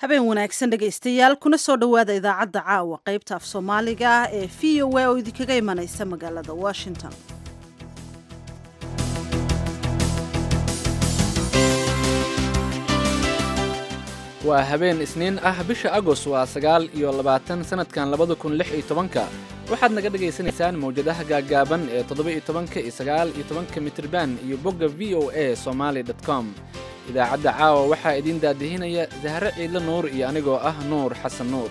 habeen wanaagsan dhegaystayaal kuna soo dhowaada idaacadda caawa qaybta af soomaaliga ee v o a oo idinkaga imanaysa magaalada washington waa habeen isniin ah bisha agos waa sagaal iyo labaatan sannadkan labada kun lix iyo tobanka waxaad naga dhagaysanaysaan mawjadaha gaaggaaban ee toddoba iyo tobanka iyo sagaal iyo tobanka mitirban iyo bogga v o a somaali dot com idaacadda caawa waxaa idiin daadihinaya sahre ciidle nuur iyo anigoo ah nuur xasan nuur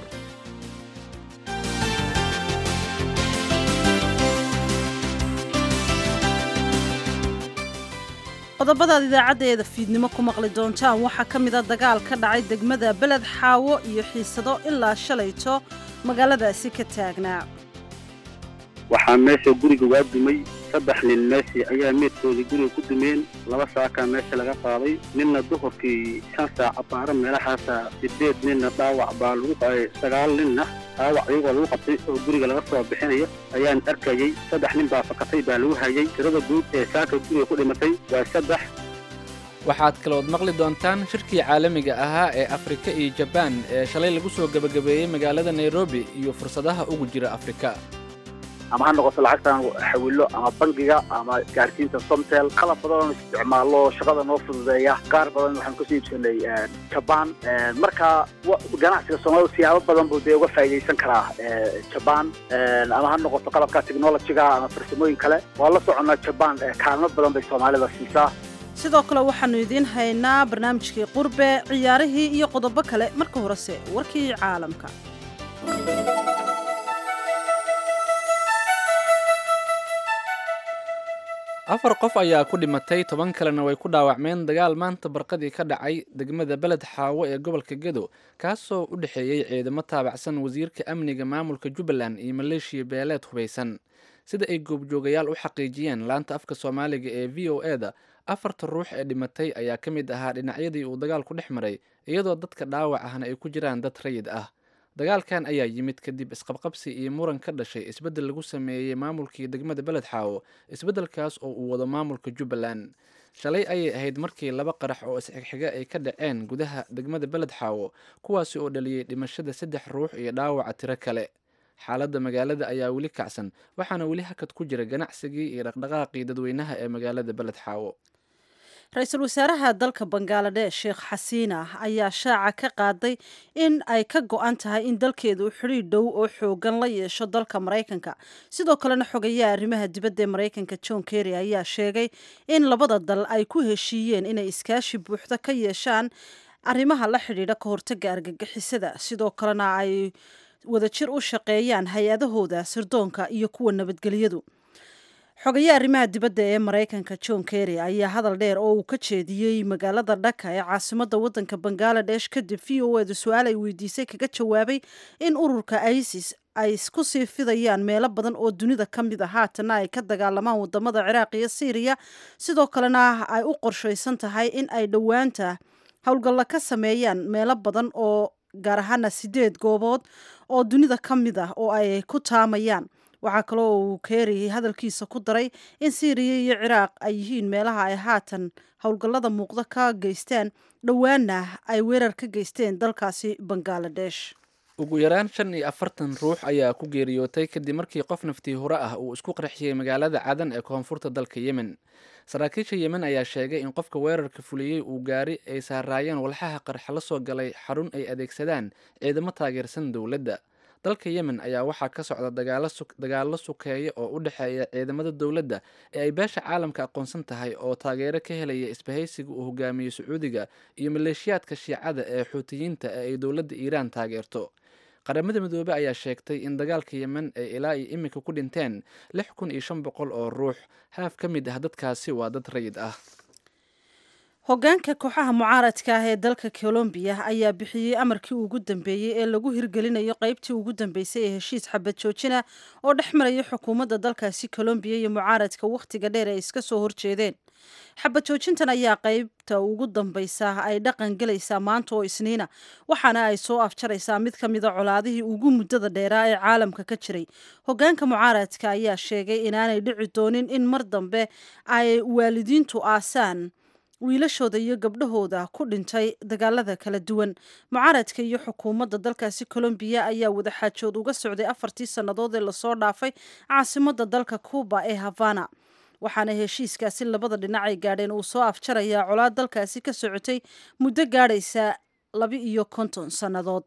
qodobadaad idaacaddeeda fiidnimo ku maqli doontaan waxaa ka mid a dagaal ka dhacay degmada beled xaawo iyo xiisado ilaa shalayto magaaladaasi ka taagnaa waxaa meesha guriga waa dumay saddex nin meeshii ayaa meedkoodii guriga ku dumeen laba saakaa meesha laga qaaday ninna duhurkii shan saac abaaro meelahaasa sideed ninna dhaawac baa lagu qaay sagaal ninna dhaawac iyagoo lagu qabtay oo guriga laga soo bixinayo ayaan arkayey saddex nin baa fakatay baa lagu hayay tirada guud ee saaka guriga ku dhimatay waa saddex waxaad kalood maqli doontaan shirkii caalamiga ahaa ee afrika iyo jabaan ee shalay lagu soo gebagabeeyey magaalada nairobi iyo fursadaha ugu jira afrika ama ha noqoto lacagtan xawilo ama bangiga ama gaarsiinta somtel qalab badan oon isticmaalo shaqada noo fududeeya qaar badan waxaan kasoo iibsanay jabaan marka ganacsiga soomaalida siyaabo badan buu dee uga faa'iidaysan karaa jabaan ama ha noqoto qalabka technologiga ama farsamooyin kale waa la soconnaa jabaan kaalmo badan bay soomaalida siisaa sidoo kale waxaannu idiin haynaa barnaamijkii qurbe ciyaarihii iyo qodobo kale marka horese warkii caalamka afar qof ayaa ku dhimatay toban kalena way ku dhaawacmeen dagaal maanta barqadii ka dhacay degmada beled xaawo ee gobolka gedo kaasoo u dhexeeyey ciidamo taabacsan wasiirka amniga maamulka jubbaland iyo maleeshiya beeleed hubaysan sida ay goobjoogayaal u xaqiijiyeen laanta afka soomaaliga ee v o e da afarta ruux ee dhimatay ayaa ka mid ahaa dhinacyadii uu dagaalku dhex maray iyadoo dadka dhaawac ahna ay ku jiraan dad rayid ah dagaalkan ayaa yimid kadib isqabqabsi iyo muran ka dhashay isbeddel lagu sameeyey maamulkii degmada beled xaawo isbeddelkaas oo uu wado maamulka jubbaland shalay ayay ahayd markii laba qarax oo isxigxiga ay ka dhaceen gudaha degmada beled xaawo kuwaasi oo dhaliyey dhimashada saddex ruux iyo dhaawaca tiro kale xaaladda magaalada ayaa weli kacsan waxaana weli hakad ku jira ganacsigii iyo dhaqdhaqaaqii dadweynaha ee magaalada beled xaawo ra-iisul wasaaraha dalka bangaladesh sheekh xasiina ayaa shaaca ka qaaday in ay ka go-an tahay in dalkeedu xidhiir dhow oo xoogan la yeesho dalka maraykanka sidoo kalena xogayaha arrimaha dibadda ee maraykanka john kerry ayaa sheegay in labada dal ay ku heshiiyeen inay iskaashi buuxda ka yeeshaan arrimaha la xidhiidha ka hortaga argagixisada sidoo kalena ay wadajir u shaqeeyaan hay-adahooda sirdoonka iyo kuwa nabadgelyadu xogayaha arrimaha dibadda ee maraykanka john kerry ayaa hadal dheer oo uu ka jeediyey magaalada dhaka ee caasimadda waddanka bangaladesh kadib v o edu su-aal ay weydiisay kaga jawaabay in ururka isis ay ku sii fidayaan meelo badan oo dunida ka mid a haatana ay ka dagaalamaan wadamada ciraaq iyo syriya sidoo kalena ay u qorshaysan tahay in ay dhowaanta howlgalla ka sameeyaan meelo badan oo gaar ahaana sideed goobood oo dunida ka mid ah oo ay ku taamayaan waxaa kaloo uu keeri hadalkiisa ku daray in syriya iyo ciraaq ay yihiin meelaha ay haatan howlgallada muuqda ka geystaan dhowaana ay weerar ka geysteen dalkaasi bangaladesh ugu yaraan shan iyo afartan ruux ayaa ku geeriyootay kadib markii qof naftii hore ah uu isku qarxiyey magaalada cadan ee koonfurta dalka yemen saraakiisha yemen ayaa sheegay in qofka weerarka fuliyey uu gaari ay saaraayeen walxaha qarxa la soo galay xarun ay adeegsadaan ciidamo taageersan dowladda dalka yemen ayaa waxaa ka socda dagaallo sukeeya oo u dhexeeya ciidamada dowladda ee ay beesha caalamka aqoonsan tahay oo taageero ka helaya isbahaysiga uu hogaamiyo sacuudiga iyo maleeshiyaadka shiicada ee xuutiyiinta ee ay dowladda iiraan taageerto qaramada midoobey ayaa sheegtay in dagaalka yemen ay ilaa iyo iminka ku dhinteen lix kun iyo shan boqol oo ruux haaf ka mid ah dadkaasi waa dad rayid ah hoggaanka kooxaha mucaaradka ah ee dalka colombiya ayaa bixiyey amarkii ugu dambeeyey ee lagu hirgelinayo qeybtii ugu dambeysay ee heshiis xabad joojina oo dhex maraya xukuumadda dalkaasi colombiya iyo mucaaradka wakhtiga dheer ay iska soo horjeedeen xabad joojintan ayaa qeybta ugu dambeysa ay dhaqan gelaysaa maanta oo isniina waxaana ay soo afjaraysaa mid ka mida colaadihii ugu muddada dheeraa ee caalamka ka jiray hoggaanka mucaaradka ayaa sheegay inaanay dhici doonin in mar dambe ay waalidiintu aasaan wiilashooda iyo gabdhahooda ku dhintay dagaalada kala duwan mucaaradka iyo xukuumadda dalkaasi colombiya ayaa wadaxaajood uga socday afartii sannadood ee lasoo dhaafay caasimadda dalka cuuba ee havana waxaana heshiiskaasi labada dhinac ay gaadheen uu soo afjarayaa colaad dalkaasi ka socotay muddo gaadhaysa laba iyo konton sannadood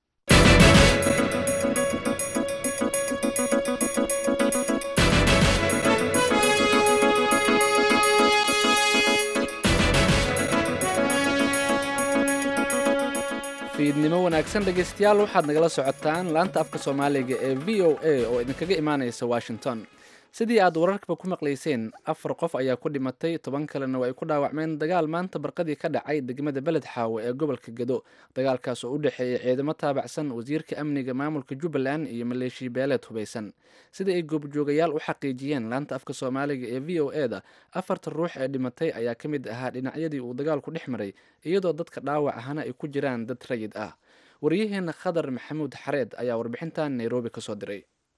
fiidnimo wanaagsan dhegaystayaal waxaad nagala socotaan laanta afka soomaaliga ee v o a oo idinkaga imaanaysa washington sidii aad wararkaba ku maqlayseen afar qof ayaa ku dhimatay toban kalena waa ay ku dhaawacmeen dagaal maanta barqadii ka dhacay degmada beled xaawo ee gobolka gedo dagaalkaas oo u dhexeeyay ciidamo taabacsan wasiirka amniga maamulka jubbaland iyo maleeshiya beeleed hubaysan sida ay goobjoogayaal u xaqiijiyeen laanta afka soomaaliga ee v o e da afarta ruux ee dhimatay ayaa ka mid ahaa dhinacyadii uu dagaalku dhex maray iyadoo dadka dhaawac ahana ay ku jiraan dad rayid ah waryaheena khadar maxamuud xareed ayaa warbixintan nairobi kasoo diray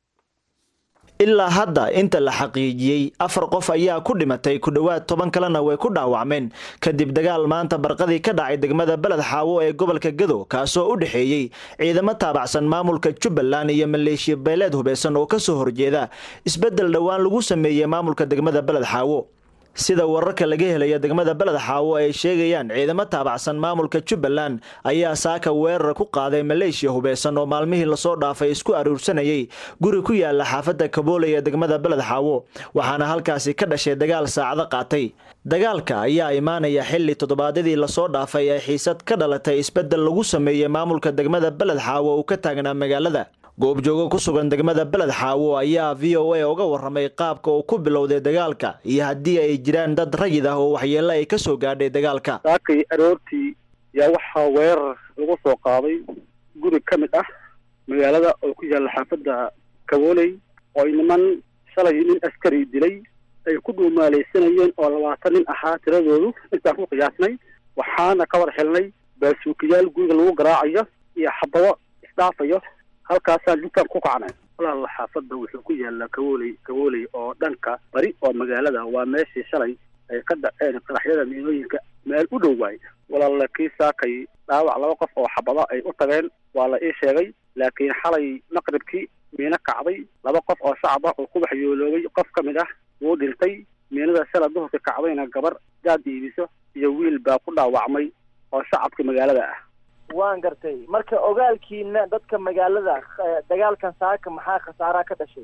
ilaa hadda inta la xaqiijiyey afar qof ayaa ku dhimatay ku dhowaad toban kalena way ku dhaawacmeen kadib dagaal maanta barqadii ka dhacay degmada beled xaawo ee gobolka gado kaasoo u dhexeeyey ciidamo taabacsan maamulka jubbaland iyo maleeshiya beeleed hubeysan oo kasoo horjeeda isbeddel dhowaan lagu sameeyey maamulka degmada beled xaawo sida wararka laga helaya degmada beled xaawo ay sheegayaan ciidamo taabacsan maamulka jubbaland ayaa saaka weerar ku qaaday maleeshiya hubeysan oo maalmihii lasoo dhaafay isku aruursanayay guri ku yaala xaafadda kabooley ee degmada beled xaawo waxaana halkaasi ka dhashay dagaal saacado qaatay dagaalka ayaa imaanaya xilli toddobaadyadii lasoo dhaafay ee xiisad ka dhalatay isbeddel lagu sameeyey maamulka degmada beled xaawo uu ka taagnaa magaalada goobjoogo ku sugan degmada beled xaawo ayaa v o a uga warramay qaabka uu ku bilowday dagaalka iyo haddii ay jiraan dad rayid ah oo waxyeello ay ka soo gaadhay dagaalka saakay aroortii yaa waxaa weerar lagu soo qaaday guri ka mid ah magaalada oo ku yaalla xaafadda kabooley oo ay niman shalay nin askari dilay ay ku dhuumaalaysanayeen oo labaatan nin ahaa tiradoodu intaan ku qiyaasnay waxaana ka war xilnay baasuukayaal guriga lagu garaacayo iyo xabado isdhaafayo halkaasaan intaan ku kacnay walaala xaafadda wuxuu ku yaallaa kawooley kawooley oo dhanka bari oo magaalada waa meeshii shalay ay ka dhaceen qaraxyada miinooyinka meel u dhow waay walaala kii saakay dhaawac laba qof oo xabada ay u tageen waa la ii sheegay laakiin xalay maqribkii miino kacday laba qof oo shacab ah oo ku waxyooloobay qof ka mid ah wuu dhintay miinada shala duhurka kacdayna gabar gaad iibiso iyo wiil baa ku dhaawacmay oo shacabka magaalada ah waan gartay marka ogaalkiina dadka magaalada dagaalkan saaka maxaa khasaaraa ka dhashay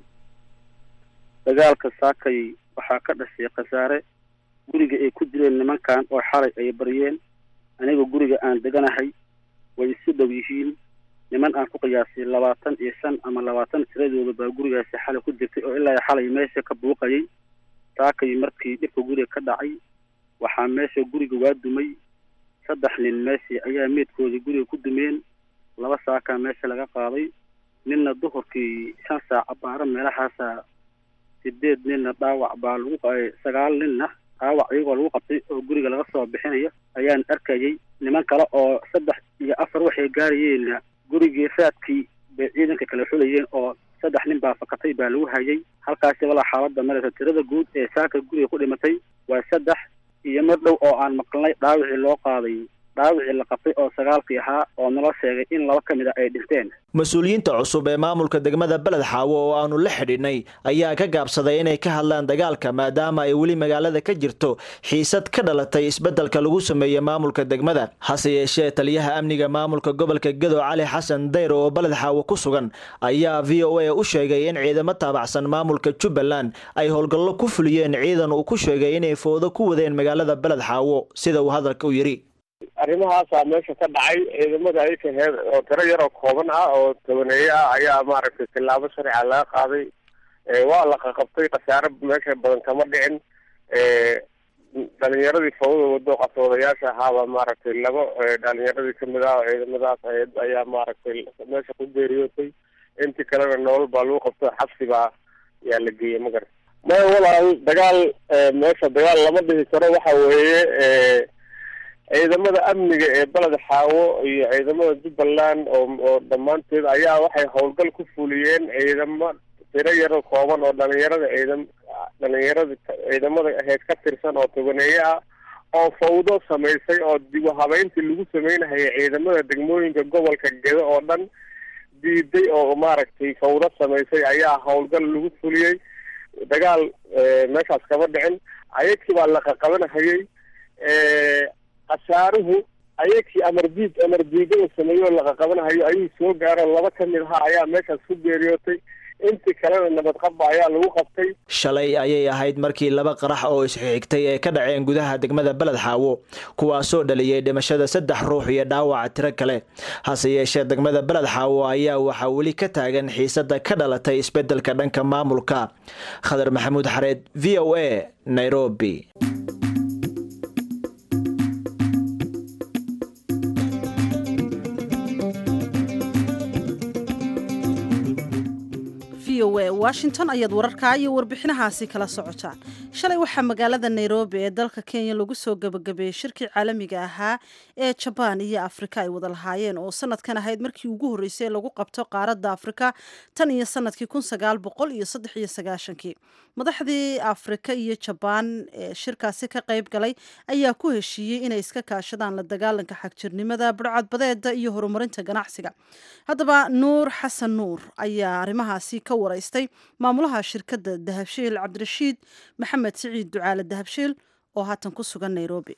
dagaalka saakay waxaa ka dhashay khasaare guriga ay ku dileen nimankan oo xalay ay baryeen aniga guriga aan deganahay way isu dhow yihiin niman aan ku qiyaasay labaatan iyo shan ama labaatan tiradooda baa gurigaasi xalay ku jirtay oo ilaa xalay meesha ka buuqayay saakay markii dhibka guriga ka dhacay waxaa meesha guriga waa dumay saddex nin meeshii ayaa meydkoodii guriga ku dumeen laba saakaa meesha laga qaaday ninna duhurkii shan saac abaaro meelahaasa sideed ninna dhaawac baa lagu sagaal ninna dhaawac iyagoo lagu qabtay oo guriga laga soo bixinayo ayaan arkayay niman kale oo saddex iyo afar waxay gaarayeenna gurigii raadkii bay ciidanka kala xulayeen oo saddex nin baa fakatay baa lagu hayay halkaasi walaa xaaladda maraysa tirada guud ee saaka guriga ku dhimatay waa saddex iyo mar dhow oo aan maqlnay dhaawicii loo qaaday dhaawicii la qabtay oo sagaalkii ahaa oo nala sheegay in laba ka mid a ay dhinteen mas-uuliyiinta cusub ee maamulka degmada beled xaawo oo aanu la xidhinnay ayaa ka gaabsaday inay ka hadlaan dagaalka maadaama ay weli magaalada ka jirto xiisad ka dhalatay isbeddelka lagu sameeyey maamulka degmada hase yeeshee taliyaha amniga maamulka gobolka gedo cali xasan dayr oo beled xaawo ku sugan ayaa v o a u sheegay in ciidamo taabacsan maamulka jubbaland ay howlgallo ku fuliyeen ciidan uu ku sheegay inay foodo ku wadeen magaalada beled xaawo sida uu hadalka u yidhi arrimahaasaa meesha ka dhacay ciidamada ayka heed oo tiro yaroo kooban ah oo tobaneeye ah ayaa maaragtay tillaabo sharciga laga qaaday waa la qaqabtay khasaare meesha badan kama dhicin dhalinyaradii fawda wado qasoodayaasha ahaaba maaragtay laba dhalinyaradii kamid ah oo ciidamadaas hay-ad ayaa maaragtay meesha ku geeriyootay intii kalena nolol baa lagu qabto xabsiba ayaa la geeyey magar maya walaal dagaal meesha dagaal lama dhihi karo waxa weeye ciidamada amniga ee beled xaawo iyo ciidamada jubbaland oo oo dhammaanteed ayaa waxay howlgal ku fuliyeen ciidamo tiro yaro kooban oo dhalinyarada ciidam dhalinyarada ciidamada ahayd ka tirsan oo tobaneeye ah oo fawdo samaysay oo dib u habeyntii lagu sameynahaya ciidamada degmooyinka gobolka gedo oo dhan diiday oo maaragtay fawdo samaysay ayaa howlgal lagu fuliyey dagaal meeshaas kama dhicin ayagkii baa laqaqabanahayey khasaaruhu ayagkii amardiid amardiigada sameeyo oo laqaqabanahayo ayuu soo gaaro laba ka mid ahaa ayaa meeshaas ku geeriyootay intii kalena nabadqabba ayaa lagu qabtay shalay ayay ahayd markii laba qarax oo isxigtay ay ka dhaceen gudaha degmada beled xaawo kuwaasoo dhaliyey dhimashada saddex ruux iyo dhaawaca tiro kale hase yeeshee degmada beled xaawo ayaa waxaa weli ka taagan xiisada ka dhalatay isbedelka dhanka maamulka khadar maxamuud xareed v o a nairobi washington ayaad wararkaa iyo warbixinahaasi kala socotaan shalay waxaa magaalada nairobi ee dalka kenya lagu soo gabagabeeyey shirkii caalamiga ahaa ee jabaan iyo afrika ay wada lahaayeen oo sanadkan ahayd markii ugu horreysay ee lagu qabto qaaradda afrika tan iyo sanadkii kun sagaal boqol iyo saddex iyo sagaashankii madaxdii afrika iyo jabaan ee shirkaasi ka qayb galay ayaa ku heshiiyey inay iska kaashadaan la dagaalanka xagjirnimada budhcadbadeeda iyo horumarinta ganacsiga haddaba nuur xasan nuur ayaa arrimahaasi ka waraystay maamulaha shirkadda dahabshiil cabdirashiid maxamed siciid ducaale dahabshiil oo haatan ku sugan nairobi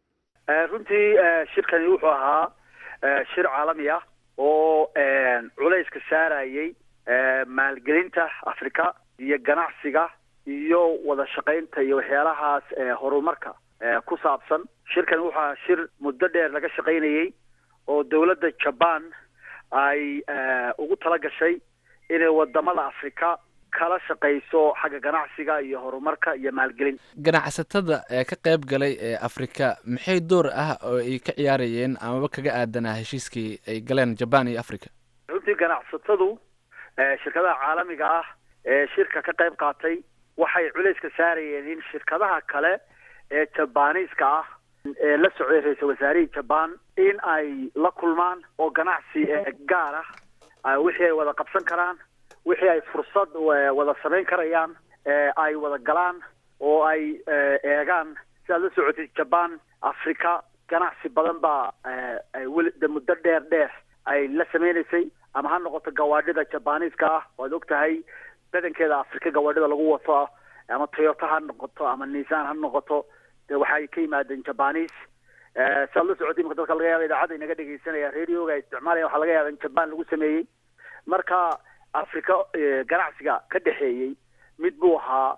runtii shirkani wuxuu ahaa shir caalami ah oo culayska saarayay maalgelinta afrika iyo ganacsiga iyo wada shaqaynta iyo waxyaalahaas horumarka ku saabsan shirkani wuxuu ahaa shir muddo dheer laga shaqaynayey oo dowladda jaban ay ugu tala gashay inay wadamada afrika kala shaqayso xagga ganacsiga iyo horumarka iyo maalgelin ganacsatada ee ka qayb galay ee afrika maxay door ah oo ay ka ciyaarayeen amaba kaga aadanaa heshiiskii ay galeen jaban iyo africa runtii ganacsatadu shirkadaha caalamiga ah ee shirka ka qayb qaatay waxay culayska saarayeen in shirkadaha kale ee jabaniiska ah ee la socday ra-iisal wasaarihii jaban in ay la kulmaan oo ganacsi gaar ah wixii ay wada qabsan karaan wixii ay fursad wada samayn karayaan ay wada galaan oo ay eegaan si aad la socotid jaban africa ganacsi badan baa weli muddo dheer dheer ay la sameynaysay ama ha noqoto gawaadhida jabaniiska ah waad og tahay badankeeda afrika gawaadhida lagu wato ama toyota ha noqoto ama nisan ha noqoto de waxay ka yimaadeen jabanis si aad la socotid imaka dadka laga yaaba idaacadda inaga dhegeysanaya radioga isticmaalaya waxaa laga yaaba in jaban lagu sameeyey marka africa ganacsiga ka dhexeeyey mid buu ahaa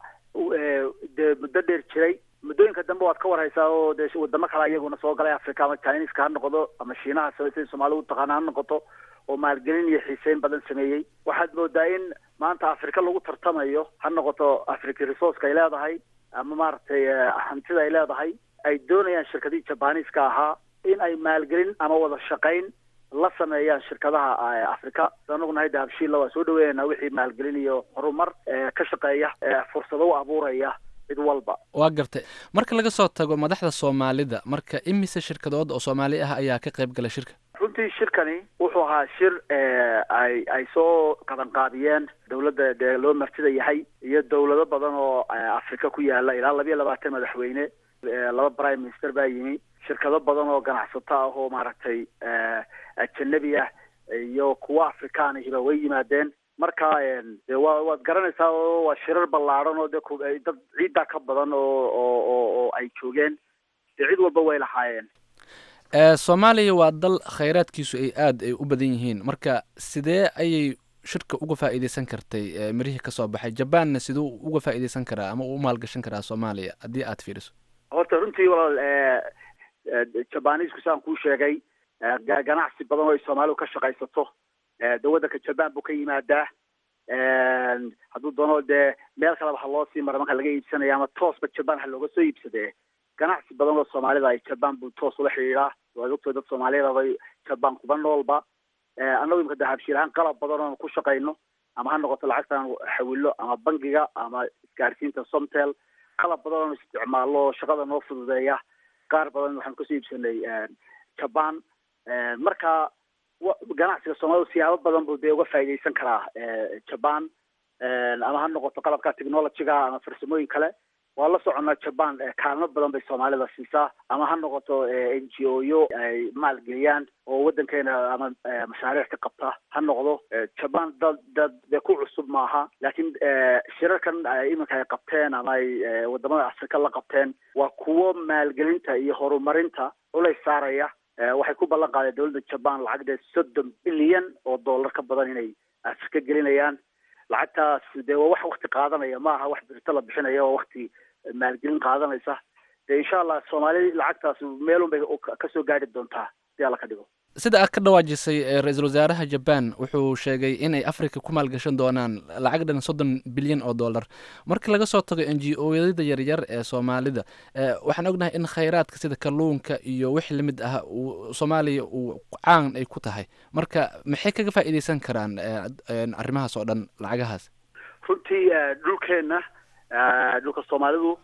dee muddo dheer jiray muddooyinka dambe waad ka warhaysaa oo dee wadamo kale iyaguna soo galay africa ama chineska ha noqdo ama shiinaha sida soomaalida utaqaana ha noqoto oo maalgelin iyo xiiseyn badan sameeyey waxaad moodaa in maanta africa lagu tartamayo ha noqoto africa resourceka ay leedahay ama maaragtay hantida ay leedahay ay doonayaan shirkadihii jabaniiska ahaa in ay maalgelin ama wada shaqayn la sameeyaan shirkadaha africa anagu nahay dahabshiilla waa soo dhaweynayna wixii maalgelin iyo horumar ka shaqeeya fursado u abuuraya cid walba waa gartay marka laga soo tago madaxda soomaalida marka imise shirkadood oo soomaali ah ayaa ka qayb gala shirka runtii shirkani wuxuu ahaa shir ay ay soo qabanqaabiyeen dawladda dee loo martida yahay iyo dawlado badan oo africa ku yaala ilaa labiyo labaatan madaxweyne laba prime minister baa yimi shirkado badan oo ganacsato ah oo maaragtay ajanabi ah iyo kuwa afrikaan ahiba way yimaadeen marka de wa waad garanaysaa oo waa shirar ballaadhan oo de dad ciiddaa ka badan oo oo oo ay joogeen de cid walba way lahaayeen soomaaliya waa dal khayraadkiisu ay aada ay u badan yihiin marka sidee ayay shirka uga faa'iideysan kartay mirihii kasoo baxay jabanna siduu uga faa'iideysan karaa ama u maalgashan karaa soomaaliya haddii aad fiiriso horta runtii walaal jabanisku saan kuu sheegay ganacsi badan oo ay soomaalidu ka shaqaysato de waddanka jaban buu ka yimaadaa hadduu doono dee meel kaleba ha loo sii mara marka laga iibsanaya ama toosba jaban ha looga soo iibsadee ganacsi badan oo soomaalida ay jaban buu toos ula xidhiidhaa waad ogtay dad soomaaliyeed abay jaban kuba noolba annagu imika dahabshiil ahaan qalab badan oon ku shaqayno ama ha noqoto lacagtaan xawilo ama bangiga ama isgaarsiinta somtel qalab badan oon isticmaalno shaqada noo fududeeya qaar badan waxaan kasoo iibsanay jaban marka ganacsiga soomaalida siyaabo badan buu dee uga faa'iideysan karaa jaban ama ha noqoto qalabka technologyga ama farsamooyin kale waa la soconnaa jaban kaalmo badan bay soomaalida siisaa ama ha noqoto n g o yo ay maalgeliyaan oo waddankeena ama mashaariic ka qabta ha noqdo jaban dad dad dee ku cusub maaha laakiin shirarkan iminka ay qabteen ama ay wadamada afrika la qabteen waa kuwo maalgelinta iyo horumarinta culays saaraya waxay ku ballan qaadeen dowladda jaban lacagdee soddon bilyan oo dollar ka badan inay afrika gelinayaan lacagtaas dee waa wax wakti qaadanaya ma aha wax birito la bixinaya waa wakti maalgelin qaadanaysa dee insha allah soomaali lacagtaas meelun bay kasoo gaari doontaa si alla ka dhigo sida aad ka dhawaajisay ra-iisul wasaaraha jaban wuxuu sheegay inay africa ku maalgashan doonaan lacag dhan soddon bilyan oo dollar marka laga soo tago n g o yada yaryar ee soomaalida waxaan ognahay in khayraadka sida kalluunka iyo wix lamid ah uu soomaaliya uu caan ay ku tahay marka maxay kaga faa'iideysan karaan arrimahaas oo dhan lacagahaas runtii dhulkeenna dhulka soomaalidu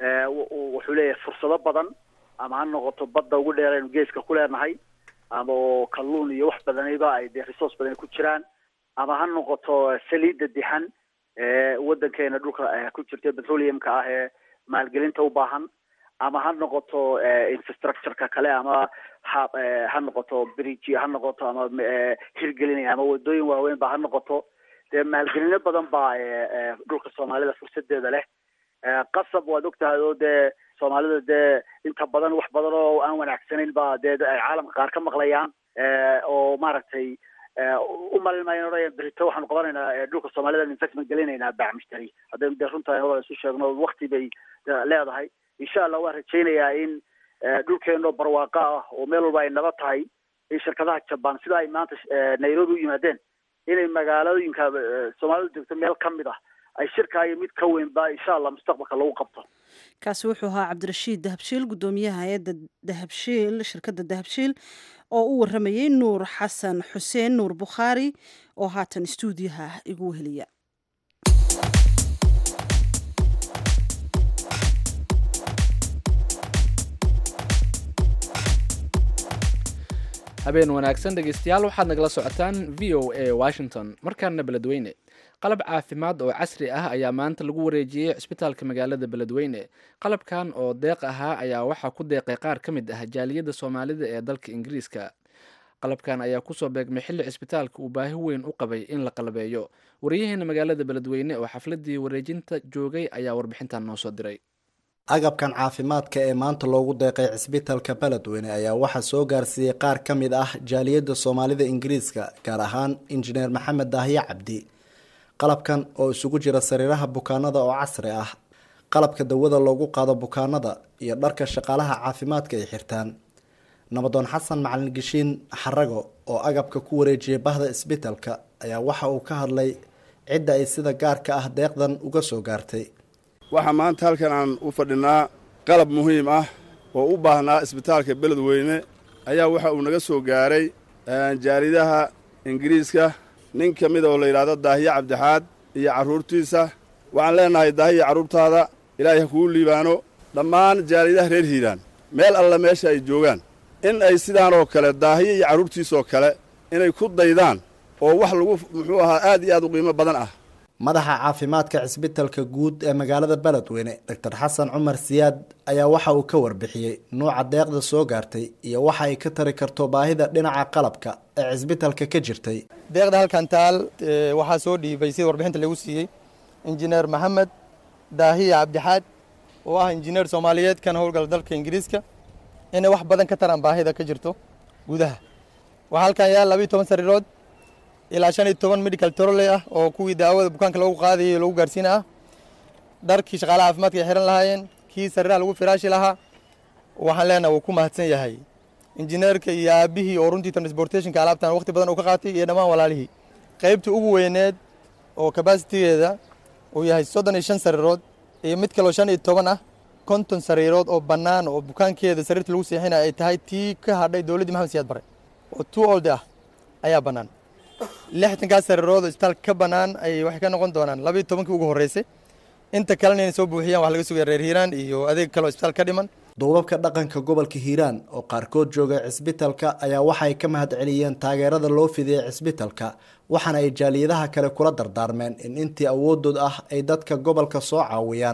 wuxuu leeyahay fursado badan ama ha noqoto badda ugu dheeraynu geeska ku leenahay ama oo kalluun iyo wax badaniba ay dee resource badan ku jiraan ama ha noqoto saliidda dixan ee waddankeena dhulka ku jirta petroleumka ah ee maalgelinta u baahan ama ha noqoto infrastructureka kale ama ha ha noqoto bridge ha noqoto ama hirgelinaya ama wadooyin waaweyn ba ha noqoto dee maalgelino badan baa dhulka soomaalida fursadeeda leh qasab waad ogtahay oo dee soomaalida dee inta badan wax badan oo aan wanaagsanayn ba dee ay caalamka qaar ka maqlayaan oo maaragtay u malin maayan odhaya berito waxaanu qabanaynaa dhulka soomaalida investment gelinaynaa baac mushtari haddaynu dee runtahay hora isu sheegno wakti bay leedahay insha allah waan rajaynayaa in dhulkeeno barwaaqo ah oo meel walba ay naba tahay in shirkadaha jaban sida ay maanta nairobi u yimaadeen inay magaalooyinka soomaalidu degto meel ka mid ah ay shirkaayo mid ka weynba insha allah mustaqbalka lagu qabto kaasi wuxuu ahaa cabdirashiid dahabshiil guddoomiyaha hay-adda dahabshiil shirkadda dahabshiil oo u waramayey nuur xasan xuseen nuur bukhaari oo haatan istuudiyaha igu weheliya habeen wanaagsan dhegeystayaal waxaad nagala socotaan v o a washington markaana beledweyne qalab caafimaad oo casri ah ayaa maanta lagu wareejiyey cisbitaalka magaalada beledweyne qalabkan oo deeq ahaa ayaa waxaa ku deeqay qaar ka mid ah jaaliyadda soomaalida ee dalka ingiriiska qalabkan ayaa kusoo beegmay xilli cisbitaalka uu baahi weyn u qabay in la qalabeeyo wariyaheena magaalada beledweyne oo xafladii wareejinta joogay ayaa warbixintan noo soo diray agabkan caafimaadka ee maanta loogu deeqay cisbitaalka beledweyne ayaa waxaa soo gaarsiiyey qaar ka mid ah jaaliyadda soomaalida ingiriiska gaar ahaan injineer maxamed daahiye cabdi qalabkan oo isugu jira sariiraha bukaanada oo casri ah qalabka dawada loogu qaado bukaanada iyo dharka shaqaalaha caafimaadka ay xirtaan nabadoon xasan macalin geshiin xarago oo agabka ku wareejiyay bahda isbitaalka ayaa waxa uu ka hadlay cidda ay sida gaarka ah deeqdan uga soo gaartay waxaa maanta halkan aan u fadhinaa qalab muhiim ah oo u baahnaa isbitaalka beledweyne ayaa waxa uu naga soo gaaray jaaridaha ingiriiska nin ka mid oo la yidhaahdo daahiye cabdixaad iyo carruurtiisa waxaan leennahay daahiya carruurtaada ilaahay ha kuu liibaano dhammaan jaaridaha reer hiiraan meel alla meesha ay joogaan in ay sidaan oo kale daahiye iyo carruurtiisoo kale inay ku daydaan oo wax lagu muxuu ahaa aad iyo aad u qiimo badan ah madaxa caafimaadka cisbitalka guud ee magaalada beledweyne doctor xasan cumar siyaad ayaa waxa uu ka warbixiyey nuuca deeqda soo gaartay iyo waxa ay ka tari karto baahida dhinaca qalabka ee cisbitalka ka jirtay deeqda halkan taal waxaa soo dhiibay sida warbixinta lagu siiyey injineer maxamed daahiya cabdixaad oo ah injineer soomaaliyeed kan howlgala dalka ingiriiska inay wax badan ka taraan baahida ka jirto gudaha waxaa halkan yaal labiiyo toban sariirood ilaa shan iyo toban medical trole ah oo kuwii daawada bukaanka lagu qaadayay lagu gaarsiina ah dharkii shaqaalaha caafimaadka ay xiran lahaayeen kii sariiraha lagu firaashi lahaa waxaan leenaha wuu ku mahadsan yahay injineerka iyo aabihii oo runtii transportationka alaabtan waqti badan uu ka qaatay iyo dhammaan walaalihii qaybta ugu weyneed oo kabasitigeeda uu yahay soddon iyo shan sariirood iyo mid kaloo shan iyo toban ah konton sariirood oo bannaan oo bukaankeeda sariirta lagu seexinaya ay tahay tii ka hadhay dowladdii maxamed siyaad bare oo two old ah ayaa bannaan lixtankaas sariirood oo isbitaalka ka bannaan ay waxay ka noqon doonaan labayo tobankii ugu horreysay inta kalena inay soo buuxiyaan wax laga sugaya reer hiiraan iyo adeeg kale oo isbitaal ka dhiman duubabka dhaqanka gobolka hiiraan oo qaarkood jooga cisbitalka ayaa waxay ka mahad celiyeen taageerada loo fidiyey cisbitalka waxaana ay jaaliyadaha kale kula dardaarmeen in intii awoodood ah ay dadka gobolka soo caawiyaan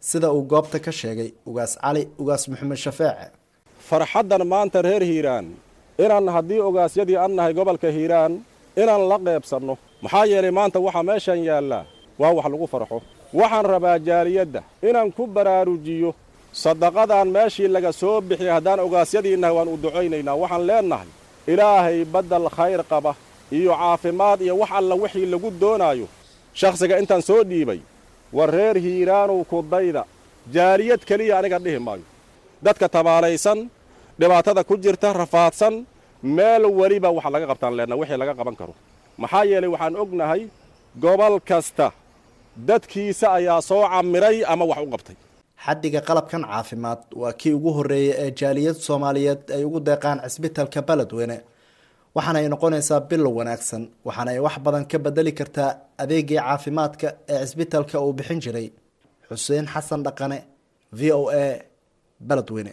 sida uu goobta ka sheegay ugaas cali ugaas maxamed shafeece farxaddan maanta reer hiiraan inaan haddii ogaasyadii an nahay gobolka hiiraan inaan la qeybsanno maxaa yeelay maanta waxaa meeshan yaallaa waa wax lagu farxo waxaan rabaa jaaliyadda inaan ku baraarujiyo sadaqadaan meeshii laga soo bixiyay haddaan ogaasyadii nahay waan u ducaynaynaa waxaan leennahay ilaahay baddal khayr qaba iyo caafimaad iyo wax alla wixii lagu doonaayo shakhsiga intaan soo dhiibay war reer hiiraanow kudayda jaaliyad keliya aniga dhihi maayo dadka tabaalaysan dhibaatada ku jirta rafaadsan meel weliba wax laga qabtaan leenna wixii laga qaban karo maxaa yeelay waxaan ognahay gobol kasta dadkiisa ayaa soo camiray ama wax u qabtay xaddiga qalabkan caafimaad waa kii ugu horreeyay ee jaaliyad soomaaliyeed ay ugu deeqaan cisbitalka beledweyne waxaana ay noqonaysaa bilow wanaagsan waxaana ay wax badan ka bedeli kartaa adeegii caafimaadka ee cisbitalka uu bixin jiray xuseen xasan dhaqane v o a beledweyne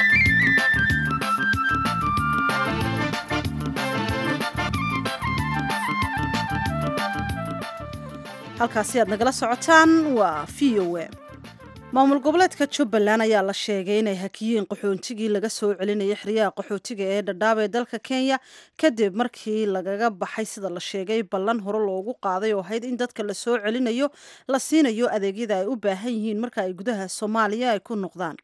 halkaasi aad nagala socotaan waa v o a maamul goboleedka jubbaland ayaa la sheegay inay hakiyeen qaxoontigii laga soo celinayay xeryaha qaxootiga ee dhadhaab ee dalka kenya kadib markii lagaga baxay sida la sheegay ballan hore loogu qaaday oo ahayd in dadka la soo celinayo la siinayo adeegyada ay u baahan yihiin marka ay gudaha soomaaliya ay ku noqdaan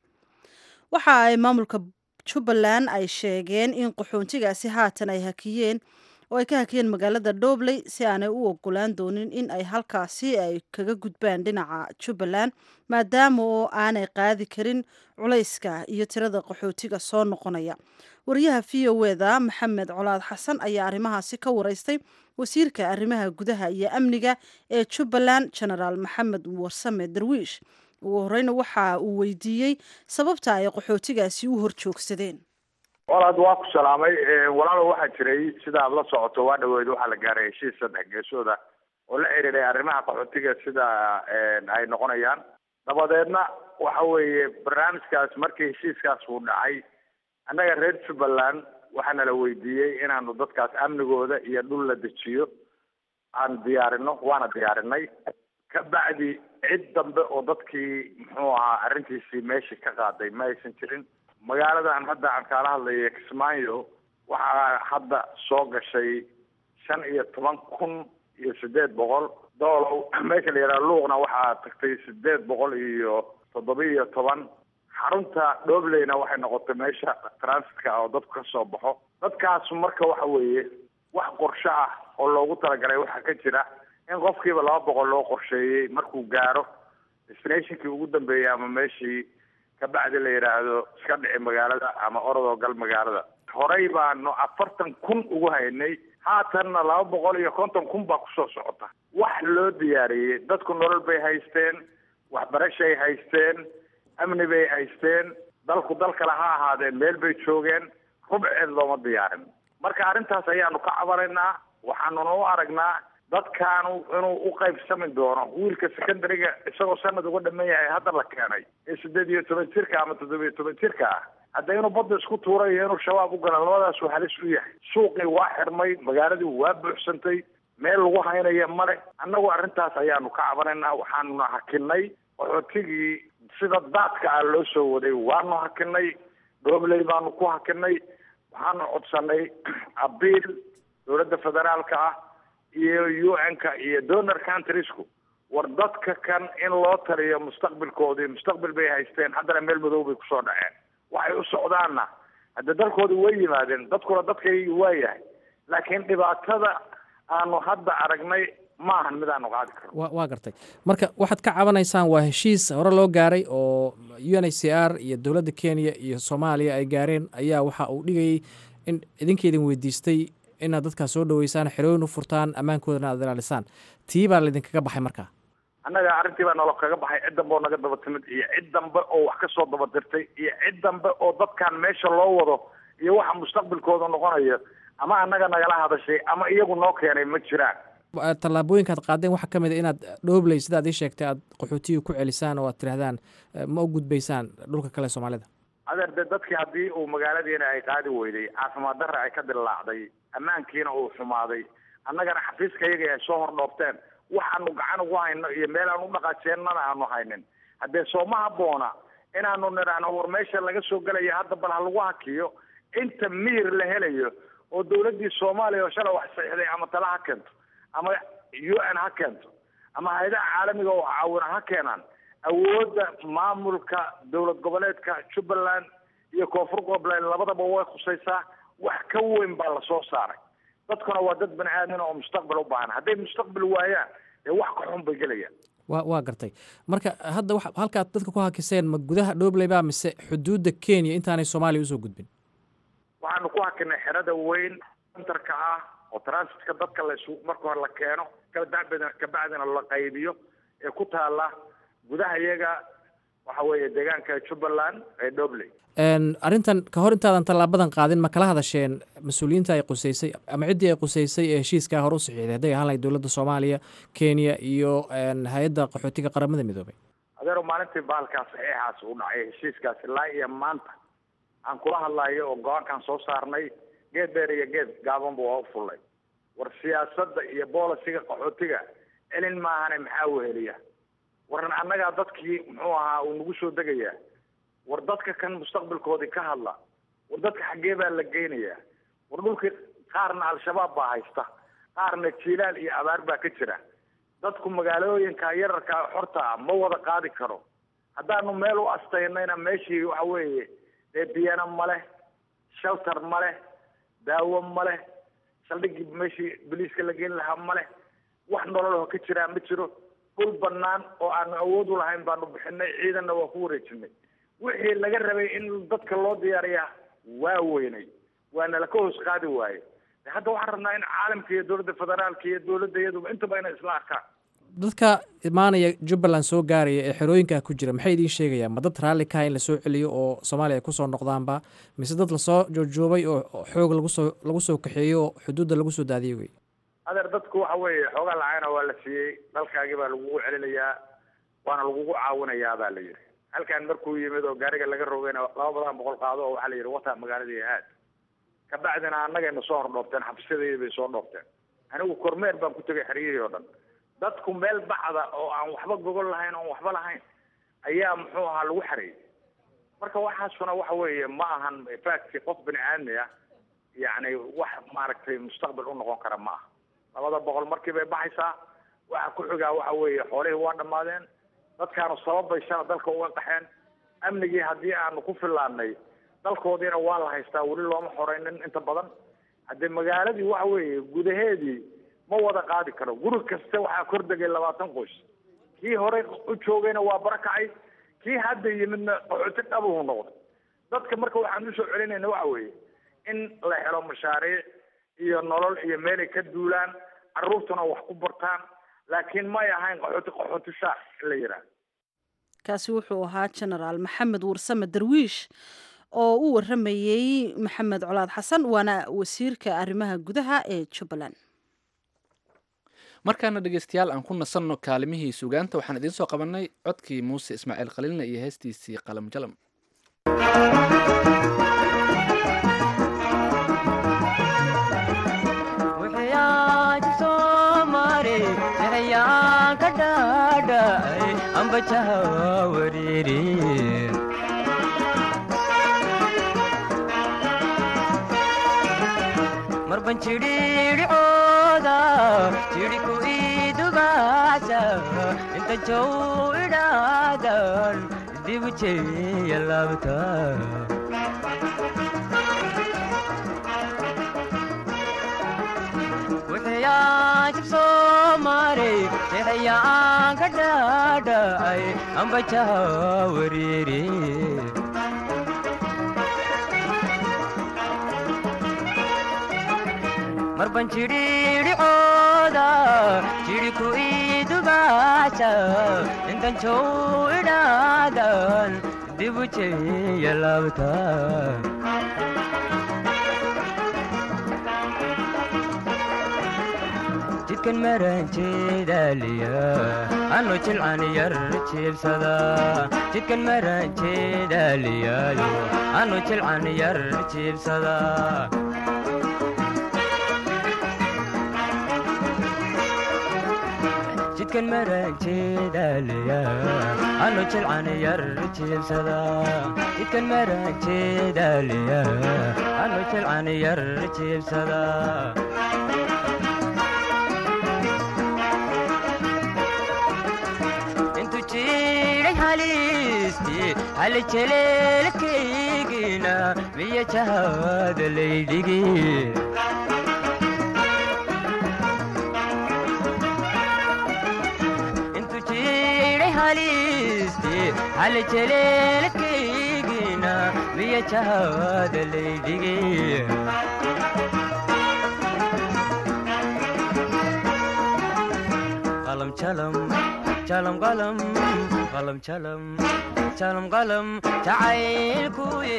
waxa ay maamulka jubbaland ay sheegeen in qaxoontigaasi haatan ay hakiyeen oo ay ka hakiyeen magaalada dhobley si aanay u ogolaan doonin in ay halkaasi ay kaga gudbaan dhinaca jubbaland maadaama oo aanay qaadi karin culayska iyo tirada qaxootiga soo noqonaya wariyaha v o eda maxamed colaad xasan ayaa arrimahaasi ka wareystay wasiirka arrimaha gudaha iyo amniga ee jubbaland genaraal maxamed warsame darwiish ugu horeyna waxa uu weydiiyey sababta ay qaxootigaasi u horjoogsadeen walaad waa ku salaamay walaalo waxaa jiray sida aad la socoto waa dhaweyd waxaa la gaaray heshiis saddex geesooda oo la xiriiray arrimaha qaxootiga sida ay noqonayaan dabadeedna waxa weeye barnaamijkaas markii heshiiskaas uu dhacay annaga reer jubbaland waxaana la weydiiyey inaanu dadkaas amnigooda iyo dhul la dejiyo aan diyaarino waana diyaarinay ka bacdi cid dambe oo dadkii muxuu ahaa arrintiisii meeshii ka qaaday ma aysan jirin magaaladan hadda aan kaala hadlaya kismaayo waxaa hadda soo gashay shan iyo toban kun iyo sideed boqol doolow meesha la yidhaha luuqna waxaa tagtay sideed boqol iyo toddoba iyo toban xarunta dhobleyna waxay noqotay meesha transitka oo dadku ka soo baxo dadkaas marka waxa weeye wax qorshe ah oo loogu talagalay waxaa ka jira in qofkiiba laba boqol loo qorsheeyey markuu gaaro destinationkii ugu dambeeyey ama meeshii kabacdi la yidhaahdo iska dhici magaalada ama orodoo gal magaalada horey baanu afartan kun ugu haynay haatanna laba boqol iyo konton kun baa kusoo socota wax loo diyaariyey dadku nolol bay haysteen waxbarashay haysteen amni bay haysteen dalku dal kale ha ahaadeen meel bay joogeen rubceed looma diyaarin marka arrintaas ayaanu ka cabanaynaa waxaanuna u aragnaa dadkaanu inuu u qaybsami doono wiilka secondariga isagoo sanad uga dhaman yahay hadda la keenay ee sideed iyo toban jirka ama toddoba iyo toban jirka ah hadda inuu badda isku tuuray iyo inuu shabaab u gala labadaasuu halis u yahay suuqii waa xirmay magaaladii waa buuxsantay meel lagu haynaya male annagu arrintaas ayaanu ka cabanaynaa waxaanuna hakinay qaxootigii sida daadka ah loo soo waday waanu hakinay dhobley baanu ku hakinay waxaanu codsanay abiil dowladda federaalka ah iyo u n-ka iyo donor countriesku war dadka kan in loo taliyo mustaqbilkoodii mustaqbil bay haysteen haddana meel madow bay kusoo dhaceen waxay u socdaanna hadde dalkooda way yimaadeen dadkuna dadkay waa yahay laakiin dhibaatada aanu hadda aragnay maahan mid aanu qaadi karno wa waa gartay marka waxaad ka cabanaysaan waa heshiis hore loo gaaray oo u n h c r iyo dowladda kenya iyo soomaaliya ay gaareen ayaa waxa uu dhigayay in idinkaydin weydiistay inaad dadkaas soo dhaweysaan xerooyin u furtaan ammaankoodana aad ilaalisaan tii baa laydinkaga baxay markaa annaga arrintii baa nolo kaga baxay cid dambe oo naga daba timid iyo cid dambe oo wax ka soo daba dirtay iyo cid dambe oo dadkan meesha loo wado iyo waxa mustaqbilkooda noqonayo ama annaga nagala hadashay ama iyagu noo keenay ma jiraan tallaabooyinkaad qaadeen waxaa ka mid a inaad dhoobley sidaad ii sheegtay aad qaxootiga ku celisaan oo aad tidhahdaan ma u gudbaysaan dhulka kale soomaalida adeer de dadkii haddii uu magaaladiina ay qaadi weyday caafimaad darra ay ka dillaacday ammaankiina uu xumaaday annagana xafiiska iyaga ay soo hordhoofteen waxaanu gacan ugu hayno iyo meel aan u dhaqaajeennana aanu haynin haddee sooma habboona inaanu nidhaahno war meesha laga soo gelaya hadda bal ha lagu hakiyo inta miir la helayo oo dawladdii soomaaliya oo shalay wax saxiixday ama tala ha keento ama u n ha keento ama hay-adaha caalamiga oo caawina ha keenaan awoodda maamulka dowlad goboleedka jubbaland iyo koonfur goboleed labadaba way khusaysaa wax ka weyn baa lasoo saaray dadkuna waa dad bani aadan oo mustaqbal u baahan hadday mustaqbal waayaan dee wax ka xun bay gelayaan wa waa gartay marka hadda wa halkaad dadka ku hakiseen ma gudaha dhobley baa mise xuduudda kenya intaanay soomaaliya usoo gudbin waxaanu ku hakinay xerada weyn centerka ah oo transitka dadka la isu marka hore la keeno kabacdina kabacdina la qaybiyo ee ku taala gudaha iyaga waxa weeye deegaanka jubbaland ee dhobley arrintan ka hor intaadan tallaabadan qaadin ma kala hadasheen mas-uuliyiinta ay quseysay ama ciddii ay quseysay ee heshiiskaa hore u saxiixday hadday ahaan lahayd dowladda soomaaliya kenya iyo hay-adda qaxootiga qaramada midoobay adeero maalintii baalkaas saxiixaas u dhacay heshiiskaas ilaa iyo maanta aan kula hadlayo oo go-aankaan soo saarnay geed dheer iyo geed gaabanba waa u fullay war siyaasadda iyo boolisiga qaxootiga celin maahane maxaa weheliya war annagaa dadkii muxuu ahaa uu nagu soo degayaa war dadka kan mustaqbalkoodii ka hadla war dadka xaggee baa la geynayaa war dhulkii qaarna al-shabaab baa haysta qaarna jiilaal iyo abaar baa ka jira dadku magaalooyinka yararka xorta ah ma wada qaadi karo haddaanu meel u astaynayna meeshii waxa weeye dee biyana ma leh shelter ma leh daawo ma leh saldhigii meeshii boliiska la geyn lahaa ma leh wax nololoo ka jiraa ma jiro dhul banaan oo aanu awood u lahayn baanu bixinay ciidanna waa ku wareejinay wixii laga rabay in dadka loo diyaariyaa waa weynay waana laka hoos qaadi waaye hadda waxaan rabnaa in caalamka iyo dowladda federaalka iyo dowladda iyaduba intaba inay isla arkaan dadka imaanaya jubbaland soo gaaraya ee xerooyinkaa ku jira maxay idiin sheegayaan ma dad raalli kaha in lasoo celiyo oo soomaaliya ay kusoo noqdaanba mise dad lasoo joogjoobay oo xoog lagusoo lagu soo kaxeeyo oo xuduudda lagu soo daadiyay wey adeer dadku waxa weeye xoogaa lacagna waa la siiyey dalkaagii baa lagugu celinayaa waana lagugu caawinayaa baa la yidhi halkan markuu yimid oo gaariga laga rogayna laba badan boqol qaado oo waxaa la yidhi wata magaaladii aad kabacdina annagayna soo hordhoofteen xafisyadaydi bay soo dhoofteen anigu kormeer baan ku tegay xeryihii oo dhan dadku meel bacda oo aan waxba gogol lahayn oon waxba lahayn ayaa muxuu ahaa lagu xareeyey marka waxaasuna waxa weeye ma ahan facti qof bini aadmi ah yacni wax maaragtay mustaqbal u noqon kara ma aha labada boqol markii bay baxaysaa waxa ku xigaa waxa weeye xoolihii waa dhammaadeen dadkaanu sababbay shala dalka uga qaxeen amnigii haddii aanu ku fillaanay dalkoodiina waa la haystaa weli looma xoreynin inta badan haddee magaaladii waxa weeye gudaheedii ma wada qaadi karo guri kasta waxaa kor degay labaatan qoys kii horey u joogayna waa barakacay kii hadda yimidna qaxooti dhabuhu noqday dadka marka waxaan usoo celinayna waxa weeye in la helo mashaariic iyo nolol iyo meelay ka duulaan carruurtuna wax ku bartaan laakiin may ahayn qaxooti qaxooti shaac in la yidhaah kaasi wuxuu ahaa genaraal maxamed warsame darwiish oo u waramayey maxamed colaad xasan waana wasiirka arrimaha gudaha ee jubbaland markaana dhegeystayaal aan ku nasanno kaalimihii sugaanta waxaan idiin soo qabannay codkii muuse ismaaciil khaliilna iyo heestiisii qalam jalam marban jidhiidhicooda jidhiku idugaasa inta jow idhaadan dibu jeeya laabta wixiyaan jibsoo maray jeexayaan ka dhaadhacay ambajaha wariiri marban jidhiidhicooda jidhiku idugaasa intan jow idhaadan dibu jeeya laabta jidkan maran jeedaaliya anu jilcan yar jiibsada jidkan maran jeedaaliyaayo anu jilcan yar jiibsada jidkan maranjeedaliya anu jilcan yar jiibsada jidkan maranjeedaliya anu jilcan yar jiibsada intu jiray halisti hal jeleelkaygina miya jahada laydhigi intu jiray halisti hal jeleelkaygina miya jahada laydhigi qalam jalam jalam qalam qalam jalam jalam qalam jacaylkuye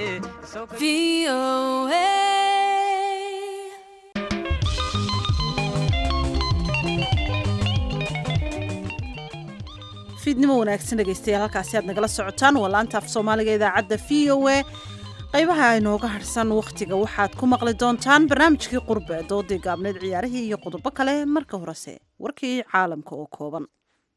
fiidnimo wanaagsan dhegaystayaal halkaasi aad nagala socotaan waa laanta af soomaaliga idaacadda v o a qaybaha inooga harsan wakhtiga waxaad ku maqli doontaan barnaamijkii qurbe doodii gaabneed ciyaarihii iyo qodobo kale marka horese warkii caalamka oo kooban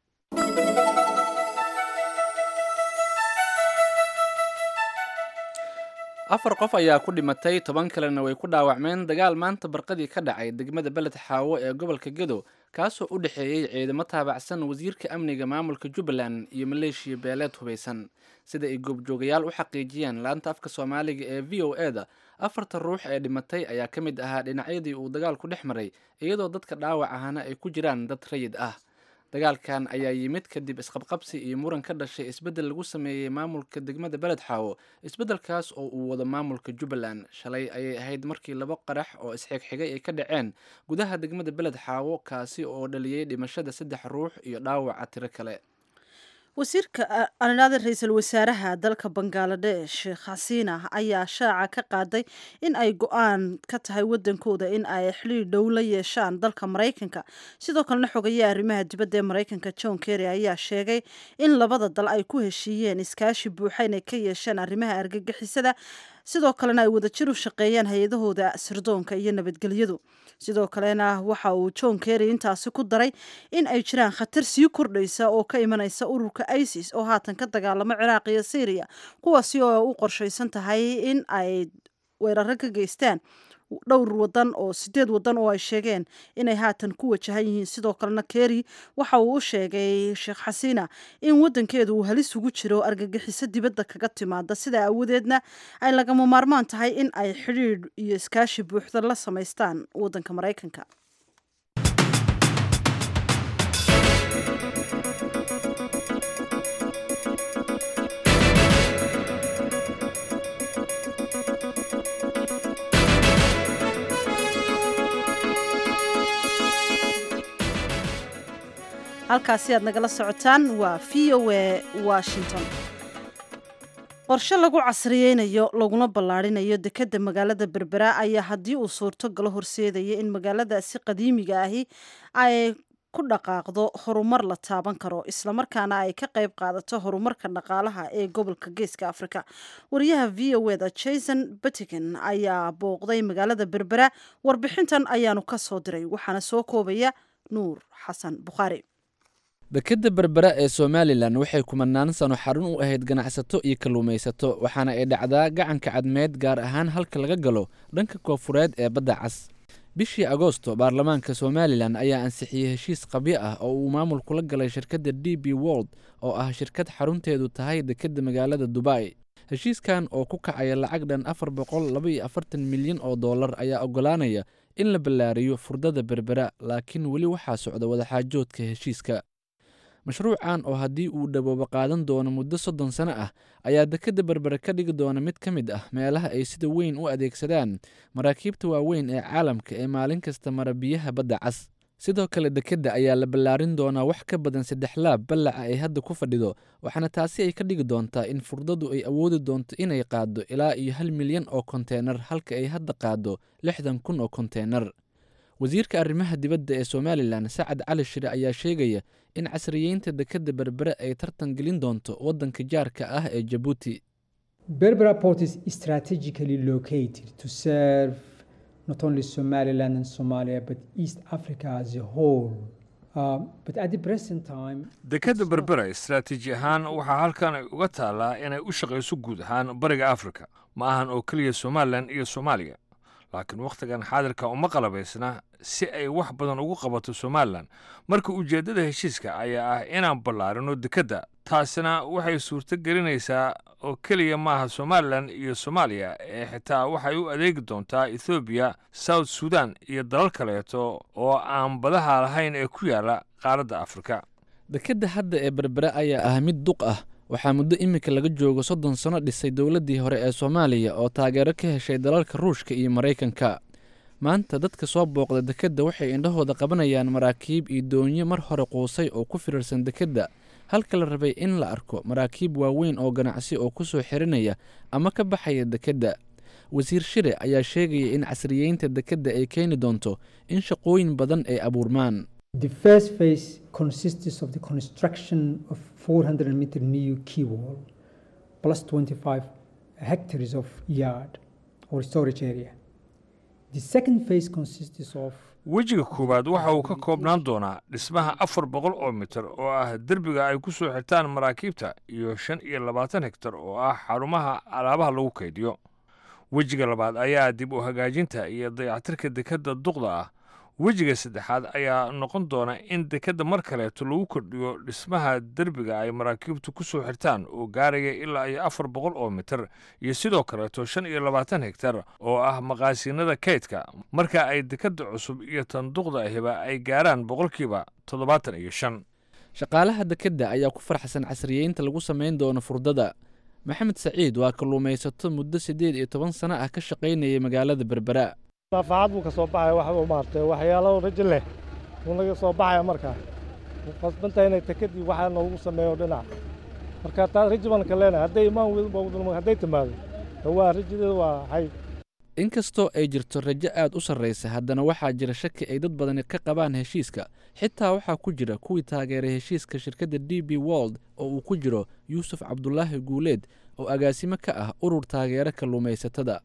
afar qof ayaa ku dhimatay toban kalena way ku dhaawacmeen dagaal maanta barqadii ka dhacay degmada beled xaawo ee gobolka gedo kaasoo u dhexeeyey ciidamo taabacsan wasiirka amniga maamulka jubbaland iyo maleeshiya beeleed hubaysan sida ay goobjoogayaal u xaqiijiyeen laanta afka soomaaliga ee v o e da afarta ruux ee dhimatay ayaa ka mid ahaa dhinacyadii uu dagaalku dhex maray iyadoo dadka dhaawac ahana ay ku jiraan dad rayid ah dagaalkan ayaa yimid kadib isqabqabsi iyo muran ka dhashay isbeddel lagu sameeyey maamulka degmada beled xaawo isbeddelkaas oo uu wado maamulka jubbaland shalay ayay ahayd markii laba qarax oo isxigxigay ay ka dhaceen gudaha degmada beled xaawo kaasi oo dhaliyey dhimashada saddex ruux iyo dhaawaca tiro kale wasiirka anidhaada ra-iisul wasaaraha dalka bangaladesh sheekh xasiina ayaa shaaca ka qaaday in ay go-aan ka tahay wadankooda in ay xiliir dhow la yeeshaan dalka maraykanka sidoo kalena xogayaha arrimaha dibadda ee maraykanka john kerry ayaa sheegay in labada dal ay ku heshiiyeen iskaashi buuxa inay ka yeesheen arrimaha argagixisada sidoo kalena ay wadajir u shaqeeyaan hay-adahooda sirdoonka iyo nabadgelyadu sidoo kalena waxa uu john kerry intaasi ku daray in ay jiraan khatar sii kordhaysa oo ka imanaysa ururka isis oo haatan ka dagaalamo ciraaq iyo syriya kuwaasi oo u qorshaysan tahay in ay weeraro ka geystaan dhowr wadan oo sideed wadan oo ay sheegeen inay haatan ku wajahan yihiin sidoo kalena kerry waxa uu u sheegay sheekh xasiina in wadankeedu uu halis ugu jiro argagixiso dibadda kaga timaada sidaa awadeedna ay lagama maarmaan tahay in ay xidhiidh iyo iskaashi buuxda la samaystaan wadanka maraykanka halkaasi aad nagala socotaan waa v o a washington qorshe lagu casriyeynayo laguna ballaarinayo dekedda magaalada berbera ayaa haddii uu suurto galo horseedaya in magaaladaasi qadiimiga ahi ay ku dhaqaaqdo horumar la taaban karo islamarkaana ay ka qayb qaadato horumarka dhaqaalaha ee gobolka geeska afrika wariyaha v o eda jason batigan ayaa booqday magaalada berbera warbixintan ayaanu ka soo diray waxaana soo koobaya nuur xasan bukhaari dekedda berbera ee somalilan waxay kumanaan sano xarun u ahayd ganacsato iyo kalluumaysato waxaana ay dhacdaa gacanka cadmeed gaar ahaan halka laga galo dhanka koofureed ee badda cas bishii agoosto baarlamaanka somalilan ayaa ansixiyey heshiis qabyo ah oo uu maamul kula galay shirkadda d b world oo ah shirkad xarunteedu tahay dekedda magaalada dubai heshiiskan oo ku kacaya lacag dhan afar boqol laba iyo afartan milyan oo dollar ayaa oggolaanaya in la ballaariyo furdada berbera laakiin weli waxaa socda wadaxaajoodka heshiiska mashruucan oo haddii uu dhawoobo qaadan doono muddo soddon sano ah ayaa dekedda berbere ka dhigi doona mid ka mid ah meelaha ay sida weyn u adeegsadaan maraakiibta waaweyn ee caalamka ee maalin kasta mara biyaha badda cas sidoo kale dekedda ayaa la ballaarin doonaa wax ka badan saddex laab ballaca ay hadda ku fadhido waxaana taasi ay ka dhigi doontaa in furdadu ay awoodi doonto inay qaaddo ilaa iyo hal milyan oo konteenar halka ay hadda qaaddo lixdan kun oo konteenar wasiirka arrimaha dibadda ee somalilan sacad cali shire ayaa sheegaya in casriyeynta dekedda berbere ay tartan gelin doonto waddanka jaarka ah ee jabuuti Berbera port is strategically located to serve not only Somaliland and Somalia but East Africa as a whole Uh, but at the present time, dekadda berbera istaraatiiji ahaan waxaa halkan ay uga taallaa inay u shaqayso guud ahaan bariga afrika ma ahan oo keliya somalilan iyo soomaaliya laakiin wakhtigan xaadirka uma qalabaysna si ay wax badan ugu qabato somalilan marka ujeeddada heshiiska ayaa ah inaan ballaarino dekedda taasina waxay suurto gelinaysaa oo keliya maaha somalilan iyo soomaaliya ee xitaa waxay u adeegi doontaa ethoobiya south sudan iyo dalal kaleeto oo aan badaha lahayn ee ku yaala qaaradda afrika dekedda hadda ee berbere ayaa ah mid duq ah waxaa muddo iminka laga joogo soddon sano dhisay dowladdii hore ee soomaaliya oo taageero ka heshay dalalka ruushka iyo maraykanka maanta dadka soo booqda dekedda waxay indhahooda qabanayaan maraakiib iyo doonyo mar hore quusay oo ku firirsan dekedda halka la rabay in la arko maraakiib waaweyn oo ganacsi oo ku soo xirinaya ama ka baxaya dekedda wasiir shire ayaa sheegaya in casriyeynta dekedda ay keeni doonto in shaqooyin badan ay abuurmaan the first phase consists of the construction of 400 meter new quay wall plus 25 hectares of yard or storage area. The second phase consists of wejiga koowaad waxa uu ka koobnaan doonaa dhismaha afar boqol oo mitir oo ah derbiga ay ku soo xirtaan maraakiibta iyo shan iyo labaatan hektar oo ah xarumaha alaabaha lagu kaydiyo wejiga labaad ayaa dib u hagaajinta iyo dayactirka dekedda duqda ah wejiga saddexaad ayaa noqon doona in dekedda mar kaleeto lagu kordhiyo dhismaha derbiga ay maraakiibtu ku soo xirtaan oo gaaraya ilaa iyo afar boqol oo mitir iyo sidoo kaleeto shan iyo labaatan hektar oo ah maqaasiinada kaydka marka ay dekedda cusub iyo tan duqda ahiba ay gaaraan boqolkiiba toddobaatan iyo shan shaqaalaha dekedda ayaa ku farxsan casriyeynta lagu samayn doono furdada maxamed saciid waa kalluumaysato muddo siddeed iyo toban sano ah ka shaqaynayay magaalada berbera naafaacad buu ka soo baxaya waxba maaragtay waxyaalo rajo leh buu naga soo baxaya markaa wuu qasbantahay inay takadii waxaa noogu sameeyo dhinac marka taa rajo baan ka leenahay hadday imaan weydba hadday timaado waa rajadeeda waa hay inkastoo ay jirto rajo aad u sarraysa haddana waxaa jira shaki ay dad badani ka qabaan heshiiska xitaa waxaa ku jira kuwii taageeray heshiiska shirkadda d b wold oo uu ku jiro yuusuf cabdulaahi guuleed oo agaasimo ka ah urur taageero kalluumaysatada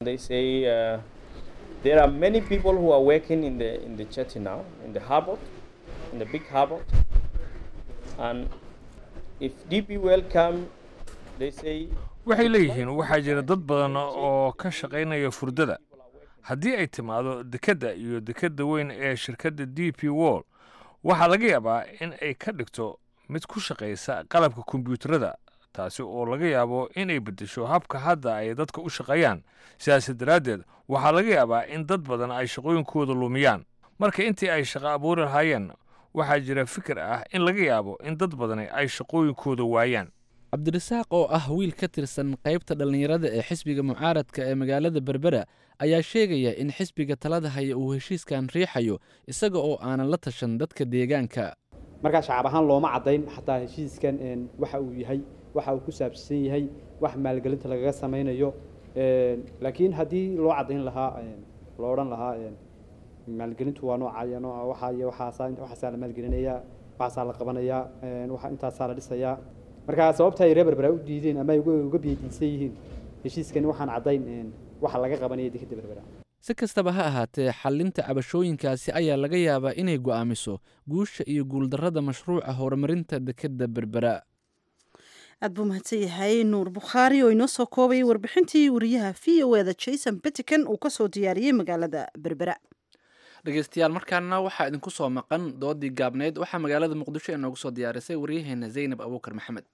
There are many people who are working in the in the jetty now, in the harbor, in the big harbor. And if DP welcome, they say waxay leeyihiin waxaa jira dad badan oo ka shaqaynaya furdada haddii ay timaado dekedda iyo dekedda weyn ee shirkadda d p wall waxaa laga yaabaa in ay ka dhigto mid ku shaqaysa qalabka kombiyuutarada taasi oo laga yaabo in ay beddesho habka hadda ay dadka u shaqeeyaan sidaasi daraaddeed waxaa laga yaabaa in dad badan ay shaqooyinkooda lumiyaan marka intii ay shaqo abuuri lahaayeen waxaa jira fikir ah in laga yaabo in dad badani ay shaqooyinkooda waayaan cabdirasaaq oo ah wiil ka tirsan qaybta dhallinyarada ee xisbiga mucaaradka ee magaalada berbera ayaa sheegaya in xisbiga talada haya uu heshiiskan riixayo isaga oo aanan la tashan dadka deegaanka markaa shacab ahaan looma caddayn xataa heshiiskan waxa uu yahay waxa uu ku saabsan yahay wax maalgelinta lagaga samaynayo laakiin haddii loo caddayn lahaa loo odhan lahaa maalgelintu waa nooca nooca waxaa iyo waxaasaa waxaasaa la maalgelinayaa waxaasaa la qabanayaa waxa intaasaa la dhisayaa marka sababta ay reer berbera u diideen ama ay uga biyadiisan yihiin heshiiskan waxaan caddayn waxa laga qabanaya dekeda berbera si kastaba ha ahaatee xallinta cabashooyinkaasi ayaa laga yaabaa inay go'aamiso guusha iyo guuldarrada mashruuca horumarinta dekedda berbera aad buu mahadsan yahay nuur bukhaari oo inoo soo koobayay warbixintii wariyaha v o eda jason betican uu ka soo diyaariyey magaalada berbera dhegeystayaal markaana waxaa idinku soo maqan doodii gaabneyd waxaa magaalada muqdisho ee noogu soo diyaarisay waryaheena zaynab abuukar maxamed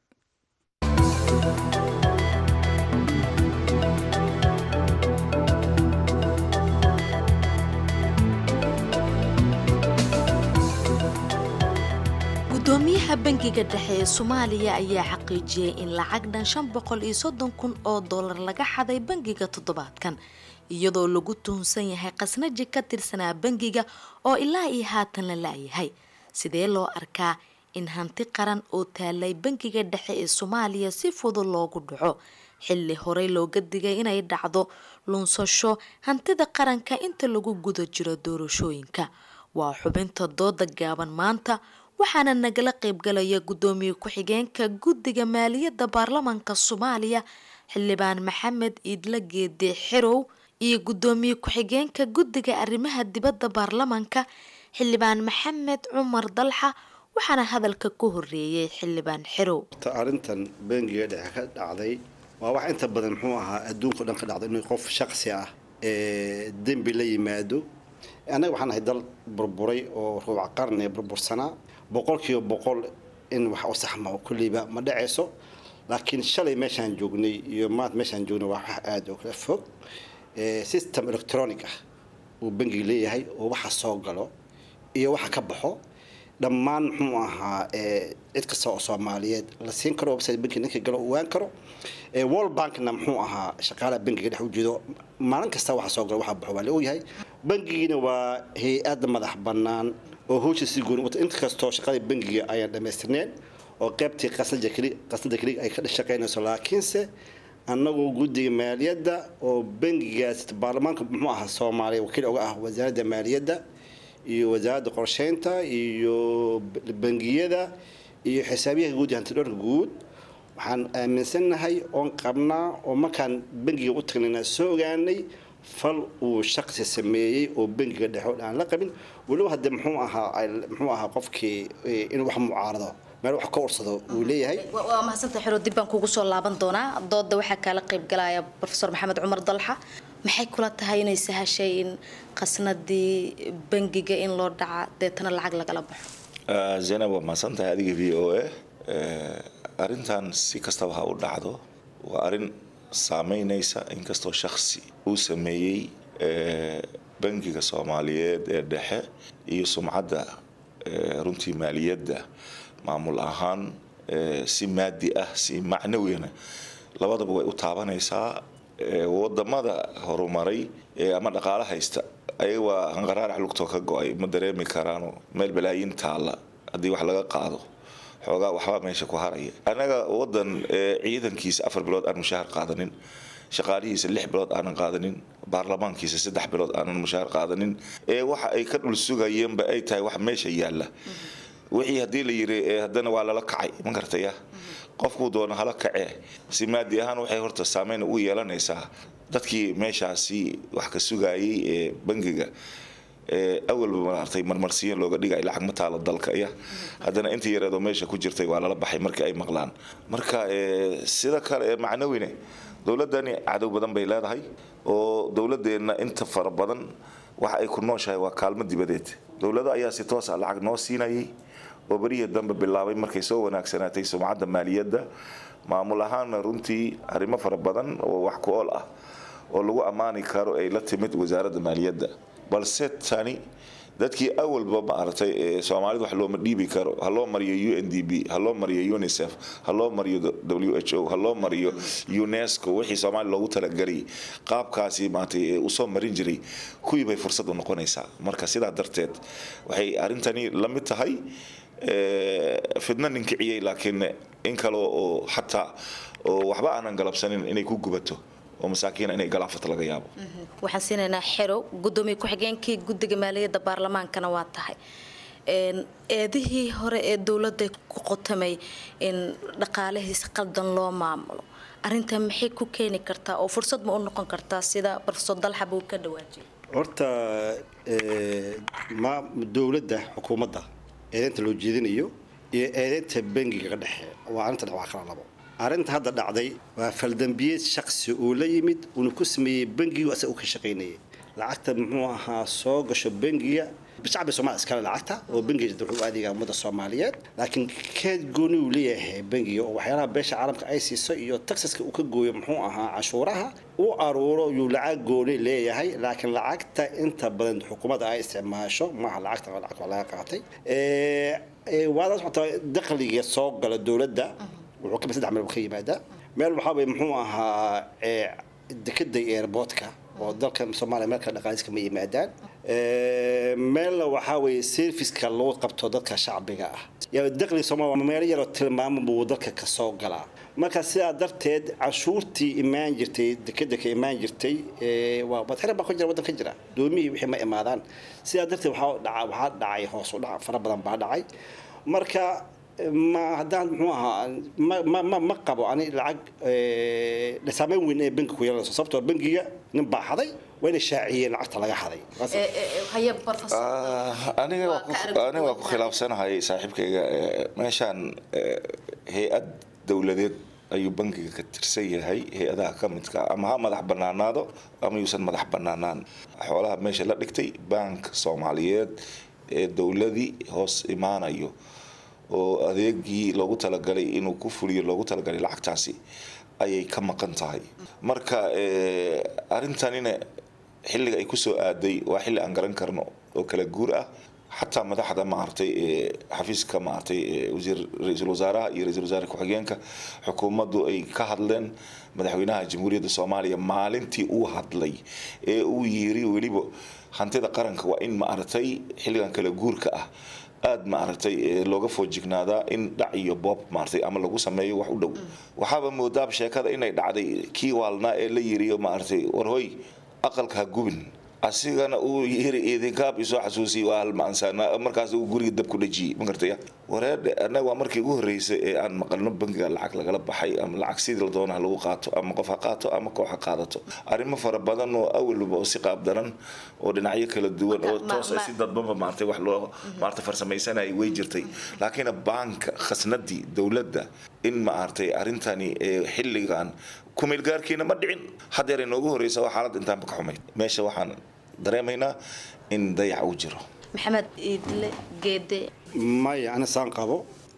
gudoomiyaha bangiga dhexe ee soomaaliya ayaa xaqiijiyey in lacag dhan shan boqol iyo soddon kun oo dollar laga xaday bangiga toddobaadkan iyadoo lagu tuhunsan yahay khasnaji ka tirsanaa bangiga oo ilaa iyo haatan la la-yahay sidee loo arkaa in hanti qaran oo taalay bangiga dhexe ee soomaaliya si fudud loogu dhaco xilli horey looga digay inay dhacdo lunsasho hantida qaranka inta lagu guda jiro doorashooyinka waa xubinta dooda gaaban maanta waxaana nagala qaybgalaya gudoomiye ku-xigeenka guddiga maaliyadda baarlamaanka soomaaliya xildhibaan maxamed iidla geede xerow iyo gudoomiye ku-xigeenka guddiga arrimaha dibadda baarlamaanka xildhibaan maxamed cumar dalxa waxaana hadalka ku horeeyey xildhibaan xerow arrintan bangiga dhexe ka dhacday waa wax inta badan muxuu ahaa adduunka o dhan ka dhacday inuu qof shaqsi ah ee dembi la yimaado annaga waxaan ahay dal burburay oo ruuc qarni burbursanaa boqolkiiba boqol in wax u saxma kulliiba ma dhacayso laakiin shalay meeshaan joognay iyo maanta meeshaan joognay waa wax aada oo kala fog system electronic ah uu bangiga leeyahay oo waxa soo galo iyo waxa ka baxo dhammaan muxuu ahaa cid kasta oo soomaaliyeed la siin karo website bankiga ninka galo ogaan karo world bankna muxuu ahaa shaqaalaha bankiga dhex ujeedo maalin kasta waxa soo galo waxa baxo waa la ogyahay bankigiina waa hay-ad madax bannaan oo howsha si gooni wata inta kastoo shaqadii bankiga ayaan dhammaystirneen oo qaybtii qasada keli qasada keli ay ka shaqaynayso laakiinse annagoo guddiga maaliyadda oo bankigaas baarlamaanka muxuu ahaa soomaaliya wakiil uga ah wasaaradda maaliyadda iyo wasaaradda qorsheynta iyo bangiyada iyo xisaabiyaha guud iyo hantidhoorka guud waxaan aaminsannahay oon qabnaa oo markaan bangiga u tagnayna soo ogaanay fal uu shaqsi sameeyey oo bangiga dhexo aan la qabin weliba hadde muxuu ahaa muxuu ahaa qofkii inuu wax mucaarado meel wax ka ursado uu leeyahay waa mahadsantahay xero dib baan kugu soo laaban doonaa dooda waxaa kaala qayb galaya profesor maxamed cumar dalxa maxay kula tahay inay sahashay in qasnadii bangiga in loo dhaca deetana lacag lagala baxo zaynab waa mahadsantahay adiga v o a arrintan si kastaba ha u dhacdo waa arrin saameynaysa inkastoo shaksi uu sameeyey bangiga soomaaliyeed ee dhexe iyo sumcadda runtii maaliyadda maamul ahaan si maadi ah si macnawiyana labadaba way u taabanaysaa wadamada horumaray ama dhaqaalo haysta ayaga waa hanqaraarax lugtoo ka go-ay ma dareemi karaano meel balaayin taalla haddii wax laga qaado xoogaa waxbaa meesha ku haraya annaga wadan ciidankiisa afar bilood aan mushaahar qaadanin shaqaalihiisa lix bilood aanan qaadanin baarlamaankiisa saddex bilood aanan mushaahar qaadanin ee waxa ay ka dhul sugayeenba ay tahay wax meesha yaalla wixii haddii la yiri haddana waa lala kacay ma gartaya qofkuu doona hala kacee si maadi ahaan waxay horta saameyn ugu yeelanaysaa dadkii meeshaasi wax ka sugayay ee bangiga awalba maartay marmarsiyan looga dhigay lacag ma taalo dalka ya haddana intii yareedoo meesha ku jirtay waa lala baxay markii ay maqlaan marka sida kale ee macnawine dowladdani cadow badan bay leedahay oo dowladeenna inta fara badan waxa ay ku nooshahay waa kaalmo dibadeed dowlado ayaa si toosa lacag noo siinayay oo berihii dambe bilaabay markay soo wanaagsanaatay sumcadda maaliyadda maamul ahaanna runtii arrimo fara badan oo wax ku ool ah oo lagu ammaani karo ay la timid wasaaradda maaliyadda balse tani dadkii awalba maaragtay ee soomaalida wax looma dhiibi karo ha loo mariyo u n d b ha loo mariyo unicef ha loo mariyo w h o ha loo mariyo unesco wixii soomaaliya loogu talagelay qaabkaasi maaragtay ee usoo marin jiray kuwii bay fursad u noqonaysaa marka sidaa darteed waxay arrintani la mid tahay fidna ninkiciyey laakiin in kale oo xataa oo waxba aanan galabsanin inay ku gubato oo masaakiina inay galaafata laga yaabo waxaan siinaynaa xerow gudoomiye ku-xigeenkii guddiga maaliyadda baarlamaankana waa tahay eedihii hore ee dowladda ku qotamay in dhaqaalihiis qaldan loo maamulo arintan maxay ku keeni kartaa oo fursad ma u noqon kartaa sida profesor dalxab uu ka dhawaajiyay horta ma dowladda xukuumadda eedeynta loo jeedinayo iyo eedeynta bangiga ka dhexe waa arrinta dhex waa kala labo arrinta hadda dhacday waa faldambiyeed shaqsi uu la yimid uuna ku sameeyey bangigu asaga u ka shaqaynayay lacagta muxuu ahaa soo gasho bangiga shacbi soomaaliya iskale lacagta oo bangiga wuxuu adeegaa ummadda soomaaliyeed laakiin keed gooni uu leeyahay bangiga oo waxyaalaha beesha caalamka ay siiso iyo taxaska uu ka gooyo muxuu ahaa canshuuraha u aruuro yuu lacag gooni leeyahay laakiin lacagta inta badan xukuumadda ay isticmaasho maaha lacagta lacag laga qaatay waada socotaa dakhliga soo gala dowladda wuxuu kamid saddex meel ka yimaadaa meel waxaa weye muxuu ahaa dekeda airportka oo dalka soomaaliya meel kale dhaqaaliska ma yimaadaan meelna waxaa weeye serviceka lagu qabto dadka shacbiga ah yaa dakhliga soomaaliya meelo yaroo tilmaamo buu dalka ka soo galaa marka sidaa darteed canshuurtii imaan jirtay dekeda ka imaan jirtay waa badxira baa ku jira waddan ka jira doomihii wixii ma imaadaan sidaa darteed waxaa dhaca waxaa dhacay hoos u dhac fara badan baa dhacay marka ma haddaan muxuu ahaa ma ma ma ma qabo ani lacag eh, saameyn weyn ee bankiga ku yeelanayso sababtoo bankiga nin baa xaday waa inay shaaciyeen lacagta laga xaday haye professor Ah, aniga waa ku- aniga waa ku khilaafsanahay saaxiibkayga eh, meeshaan eh, hay-ad dowladeed ayuu bankiga ka tirsan yahay hay-adaha ka midka ah. ama ha madax banaanaado ama yuusan madax banaanaan xoolaha meesha la dhigtay bank soomaaliyeed ee dowladii hoos imaanayo oo adeegii loogu talagalay inuu ku fuliyo loogu talagalay lacagtaasi ayay ka maqan tahay marka eh, arrintanina xilliga ay kusoo aaday waa xilli aan garan karno oo kala guur ah xataa madaxda maaragtay ee xafiiska maaragtay ee wasiir ra-iisul wasaaraha iyo ra-iisul wasaare ku-xigeenka xukuumaddu ay ka hadleen madaxweynaha jamhuuriyadda soomaaliya maalintii uu hadlay ee uu yiri weliba hantida qaranka waa in maaragtay xilligan kala guurka ah aad maaragtay ee looga foojignaadaa in dhac iyo boob maaragtay ama lagu sameeyo wax u dhow waxaaba moodaab sheekada inay dhacday kii waalnaa ee la yiriyo maaragtay warhoy aqalka ha gubin asigana uu yiri idinkaab isoo xasuusiyay waa halmaansaana markaas uu guriga dab ku dhajiyey ma gartaya wareedhe annaga waa markii ugu horreysay ee aan maqalno bangiga lacag lagala baxay ama lacag sidii la doona ha lagu qaato ama qof ha qaato ama koox ha qaadato arrimo fara badan oo awalba oo si qaab daran oo dhinacyo kala duwan oo toos ah si dadbanba maartay wax loo maartay farsamaysanayay way jirtay laakiin baanka khasnadii dowladda in maartay arrintani ee xilligan kumeelgaarkiina ma dhicin haddeer inoogu horreysa waa xaalad intaanba ka xumayd meesha waxaan dareemaynaa in dayac uu jiro maxamed iidle geede maya ana saan qabo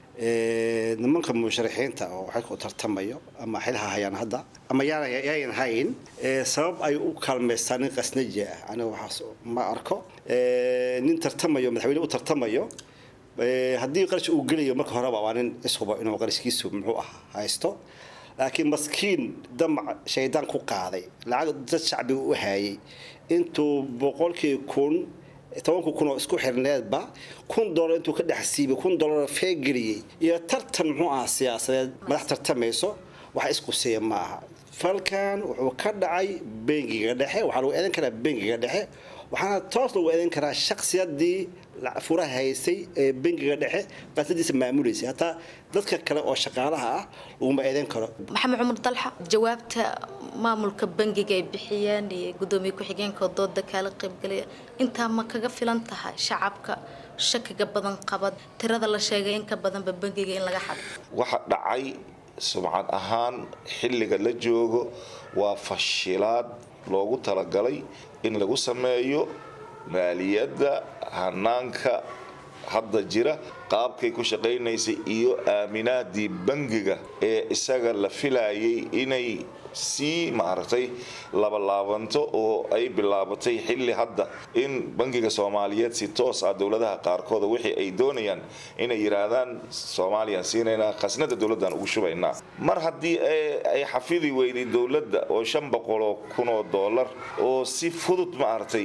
Eh, nimanka musharaxiinta oo waxay ku tartamayo ama xilha hayaan hadda ama yaana yaayan hayn eh, sabab ay u kaalmaystaan nin qasnaji ah aniga waxaas ma arko Eh, nin tartamayo madaxweyne u tartamayo eh, haddii qarash uu gelayo marka horeba waa nin ishuba inuu qarashkiisu muxuu ah haysto laakiin maskiin damac shaydaan ku qaaday lacag dad shacbiga u hayay intuu boqolkii kun tobanka kun oo isku xirneedba kun dolar intuu ka dhex siibay kun dolar feegeliyey iyo tartan muxuu ahaa siyaasadeed madax tartamayso wax isquseeya ma aha falkan wuxuu ka dhacay bengiga dhexe waxaa lagu eedan karaa bengiga dhexe waxaana toos lagu eedan karaa shaksiyadii furaha haysay ee bengiga dhexe qasadiisa maamuleysay hataa dadka kale oo shaqaalaha ah laguma eedan karo maxamed cumar dalxa jawaabta maamulka bangiga ay bixiyeen iyo gudoomiye ku-xigeenka dooda kaala qaybgalaya intaa ma kaga filan tahay shacabka shakiga badan qabad tirada la sheegay in ka badanba bangiga in laga xado waxa dhacay sumcad ahaan xilliga la joogo waa fashilaad loogu talagalay in lagu sameeyo maaliyadda hanaanka hadda jira qaabkay ku shaqaynaysay iyo aaminaadii bangiga ee isaga la filayay inay sii maaragtay labalaabanto oo ay bilaabatay xilli hadda in bangiga soomaaliyeed si toos ah dowladaha qaarkooda wixii ay doonayaan inay yidhaahdaan soomaaliyaan siinaynaa khasnada dowladdan ugu shubaynaa mar haddii ay xafidi weyday dowladda oo shan boqoloo kunoo doolar oo si fudud maaragtay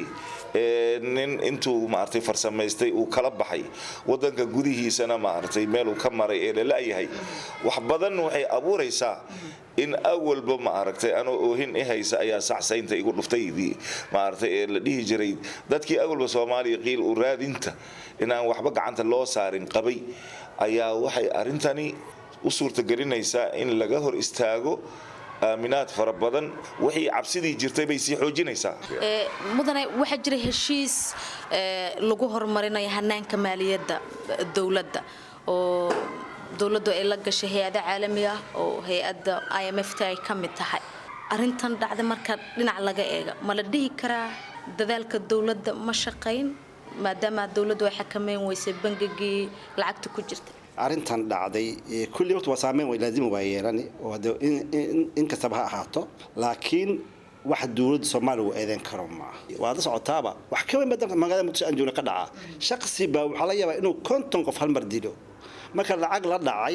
nin intuu maaragtay farsamaystay uu kala baxay wadanka gudihiisana maaragtay meel uu ka maray ee lala-yahay wax badan waxay abuuraysaa in awalba maaragtay anoo oohin i haysa ayaa sacsaynta igu dhuftaydii maaragtay ee la dhihi jiray dadkii awalba soomaaliya qiil u raadinta inaan waxba gacanta loo saarin qabay ayaa waxay arrintani u suurtagelinaysaa in laga hor istaago aaminaad fara badan wixii cabsidii jirtay bay sii xoojinaysaa mudane waxaa jira heshiis lagu horumarinayo hanaanka maaliyadda dowladda oo dowladdu ay la gashay hay-ada caalami ah oo hay-adda i m f t ay ka mid tahay arintan dhacda marka dhinac laga eega ma la dhihi karaa dadaalka dowladda ma shaqayn maadaama dowladdu ay xakameyn weysay bangigii lacagta ku jirta arrintan dhacday kulli waqti waa saameyn way laazima waa yeelani oo hade in kastaba ha ahaato laakiin wax dowladda soomaaliya uu eedeyn karo maaha waad la socotaaba wax ka weyn badan magaalada muqdisho aan joogna ka dhaca shaqsi baa waxaa laga yaabaa inuu konton qof hal mar dilo marka lacag la dhacay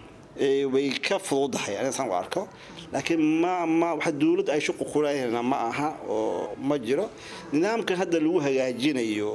way ka fududahay aniga saan u arko laakiin ma ma waxa dowladda ay shuqu kuleeyahayna ma aha oo ma jiro nidaamkan hadda lagu hagaajinayo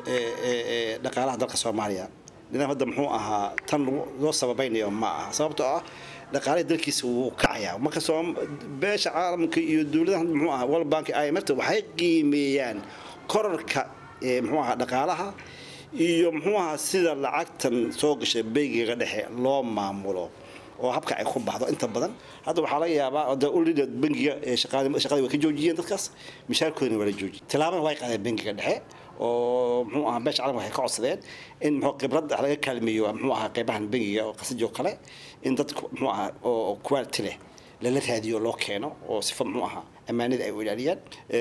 dhaqaalaha dalka soomaaliya nidaam hadda muxuu ahaa tan loo sababaynayo ma aha sababtoo ah dhaqaalihii dalkiisa wuu kacayaa marka beesha caalamka iyo dowladaha muxuu ahaa world bank imfta waxay qiimeeyaan korarka muxuu ahaa dhaqaalaha iyo muxuu ahaa sida lacagtan soo gashay bangiga dhexe loo maamulo oo habka ay ku baxdo inta badan hadda waxaa laga yaabaa de ulida bangiga ee shaqada shaqada way ka joojiyeen dadkaas mishaarkoodina waa la joojiyey tilaabana way qaadeen bangiga dhexe oo muxuu ahaa beesha calamka waxay ka codsadeen in muxuu khibrad laga kaalmeeyo muxuu ahaa qeybahan bangiga oo qasajo kale in dad muxuu ahaa oo quality leh lala raadiyo loo keeno oo sifa muxuu ahaa ammaanada ay u ilaaliyaan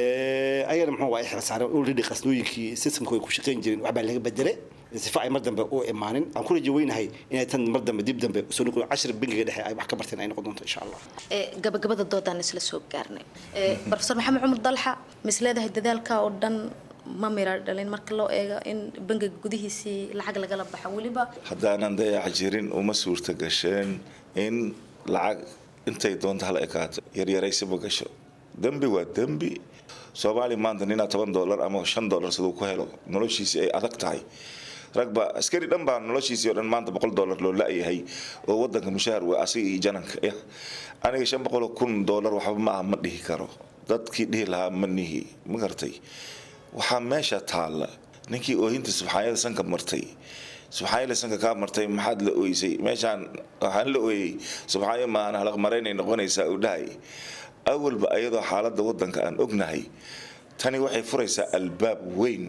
ayagana muxuu waa xilsaareen ulidi qasnooyinkii systemka way ku shaqayn jireen waxbaa laga bedelay sifa ay mar dambe u imaanin aan ku rajo weynahay inay tan mar dambe dib dambe soo noqon cashir bangiga dhexe ay wax ka barteen ay noqon doonto insha allah gabagabada doodaan isla soo gaarnay profesor maxamed cumar dalxa misleedahay dadaalka oo dhan ma mira dhalin marka loo eego in bangiga gudihiisii lacag lagala baxo weliba haddaanan dayac jirin uma suurta gasheen in lacag intay doonto hal ekaato yaryaraysi ma gasho dembi waa dembi soomaaliya maanta ninaa toban dollar ama shan dollar siduu ku helo noloshiisii ay adag tahay ragba askari dhan baa noloshiisii oo dhan maanta boqol dollar loo la-yahay oo wadanka mushaar waa asiga iyo jananka ya aniga shan boqol kun dollar waxba ma ah ma dhihi karo dadkii dhihi lahaa ma nihi ma gartay waxaa meesha taalla ninkii oohinta subxaanyada sanka martay subxaanyada sanka kaa martay maxaad la ooysay meeshaan waxaan la ooyey subxaanya maahan halaqmaraynay noqonaysaa uu dhahay awalba ayadoo xaaladda wadanka aan ognahay tani waxay furaysaa albaab weyn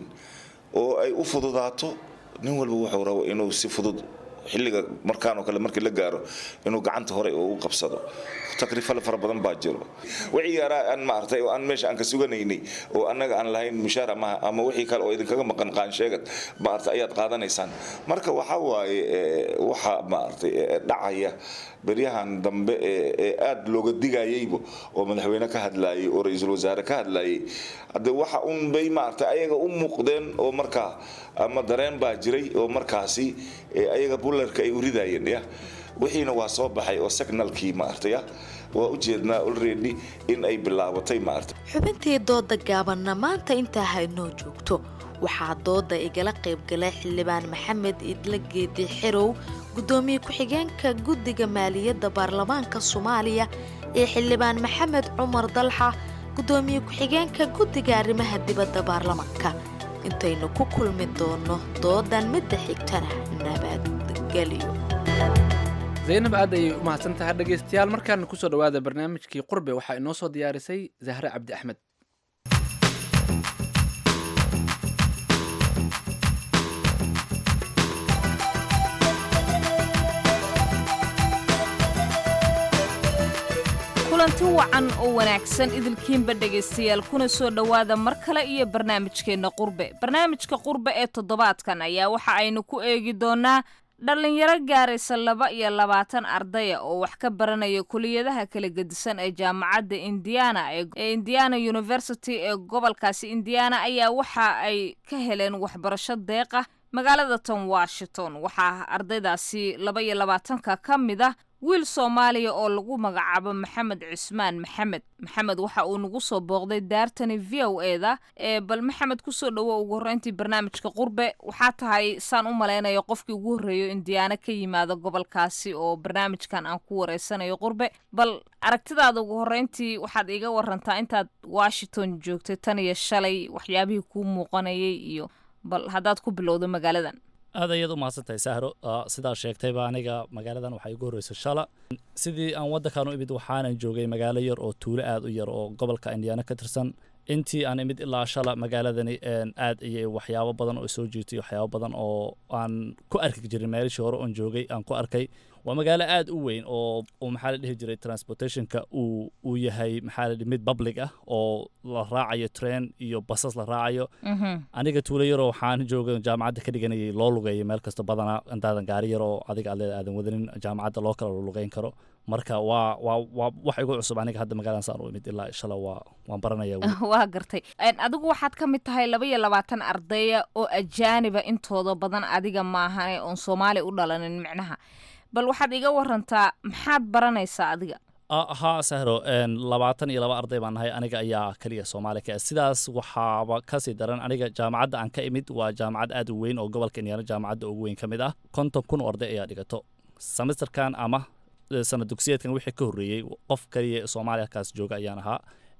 oo ay u fududaato nin walba wuxuu rabo inuu si fudud xilliga markaan oo kale markii la gaaro inuu gacanta hore u qabsado takrifale fara badan baa jiro wixii yaraa aan maartay oo aan meesha aan ka suganaynay oo annaga aan lahayn mushaar ama ama wixii kale oo idinkaga maqan qaansheegad maartay ayaad qaadanaysaan marka waxa waaye waxa maartay dhacaya beryahan dambe ee aad looga digayayba oo madaxweyne ka hadlayay oo ra-iisul wasaare ka hadlayay hadde waxa un bay maartay ayaga u muuqdeen oo markaa ama dareen baa jiray oo markaasi ayaga bullarka ay u ridayeen ya wixiina waa soo baxay oo signalkii maartay waa u jeednaa already in ay bilaabatay maartay xubintii dooda gaabanna maanta intaa haynoo joogto waxaa dooda igala qaybgalay xildhibaan maxamed idla geedi xerow gudoomiye ku-xigeenka guddiga maaliyadda baarlamaanka soomaaliya iyo xildhibaan maxamed cumar dalxa gudoomiye ku-xigeenka guddiga arrimaha dibadda baarlamaanka intaynu ku kulmi doono doodan midda xigtana nabadgelyo zaynab aad ayay u mahadsan tahay dhegaystayaal markaana kusoo dhawaada barnaamijkii qurbe waxaa inoo soo diyaarisay zahre cabdi axmed kulanti wacan oo wanaagsan idilkiinba dhegaystayaal kuna soo dhowaada mar kale iyo barnaamijkeenna qurbe barnaamijka qurbe ee toddobaadkan ayaa waxa aynu ku eegi doonaa dhallinyaro gaaraysa laba iyo labaatan ardaya oo wax ka baranaya kuliyadaha kala gedisan ee jaamacadda indiana ee indiana university ee gobolkaasi indiana ayaa waxa ay ka heleen waxbarasho deeqa magaalada tan washington waxaa ardaydaasi laba iyo labaatanka ka mid ah wiil soomaaliya oo lagu magacaabo maxamed cismaan maxamed maxamed waxa uu nagu soo booqday daartani v o eda ee bal maxamed kusoo dhowo ugu horreyntii barnaamijka qurbe waxaa tahay saan u malaynayo qofkii ugu horreeyo indiyaano ka yimaada gobolkaasi oo barnaamijkan aan ku wareysanayo qurbe bal aragtidaada ugu horreyntii waxaad iiga warantaa intaad washington joogtay tan iyo shalay waxyaabihii kuu muuqanayay iyo bal haddaad ku bilowdo magaaladan aad ayaad u mahadsantahay sahro sidaa sheegtayba aniga magaaladan waxaa igu horreysay shala sidii aan waddankan u imid waxaanan joogay magaalo yar oo tuulo aad u yar oo gobolka indiana ka tirsan intii aan imid ilaa shala magaaladani aad ayay waxyaabo badan oo soo jiirtay waxyaabo badan oo aan ku arki jirin meelishii hore oon joogay aan ku arkay waa magaalo aad u weyn oo maxaa la dhihi jiray transportationka uu uu yahay maxaa la dhihi mid public ah oo la raacayo train iyo basas la raacayo aniga tuulo yaroo waxaan jooga jaamacadda ka dhiganayay loo lugeeyo meel kasta badanaa intaadan gaari yaroo adiga aad aadan wadanin jaamacadda loo kala lugeyn karo marka waa waa waa wax igu cusub aniga hadda magaaladan saan u imid ilaa shala waa waan baranaya waa gartay adigu waxaad ka mid tahay laba iyo labaatan ardaya oo ajaaniba intooda badan adiga maahane oon soomaali u dhalanin micnaha bal waxaad iga warantaa maxaad baranaysaa adiga haa sahro labaatan iyo laba arday baan nahay aniga ayaa keliya soomaali ka sidaas waxaaba kasii daran aniga jaamacadda aan ka imid waa jaamacad aad u weyn oo gobolka indiana jaamacadda ugu weyn ka mid ah konton kun oo arday ayaa dhigato semesterkan ama sana dugsiyeedkan wixii ka horreeyey qof kaliya soomaaliya halkaas jooga ayaan ahaa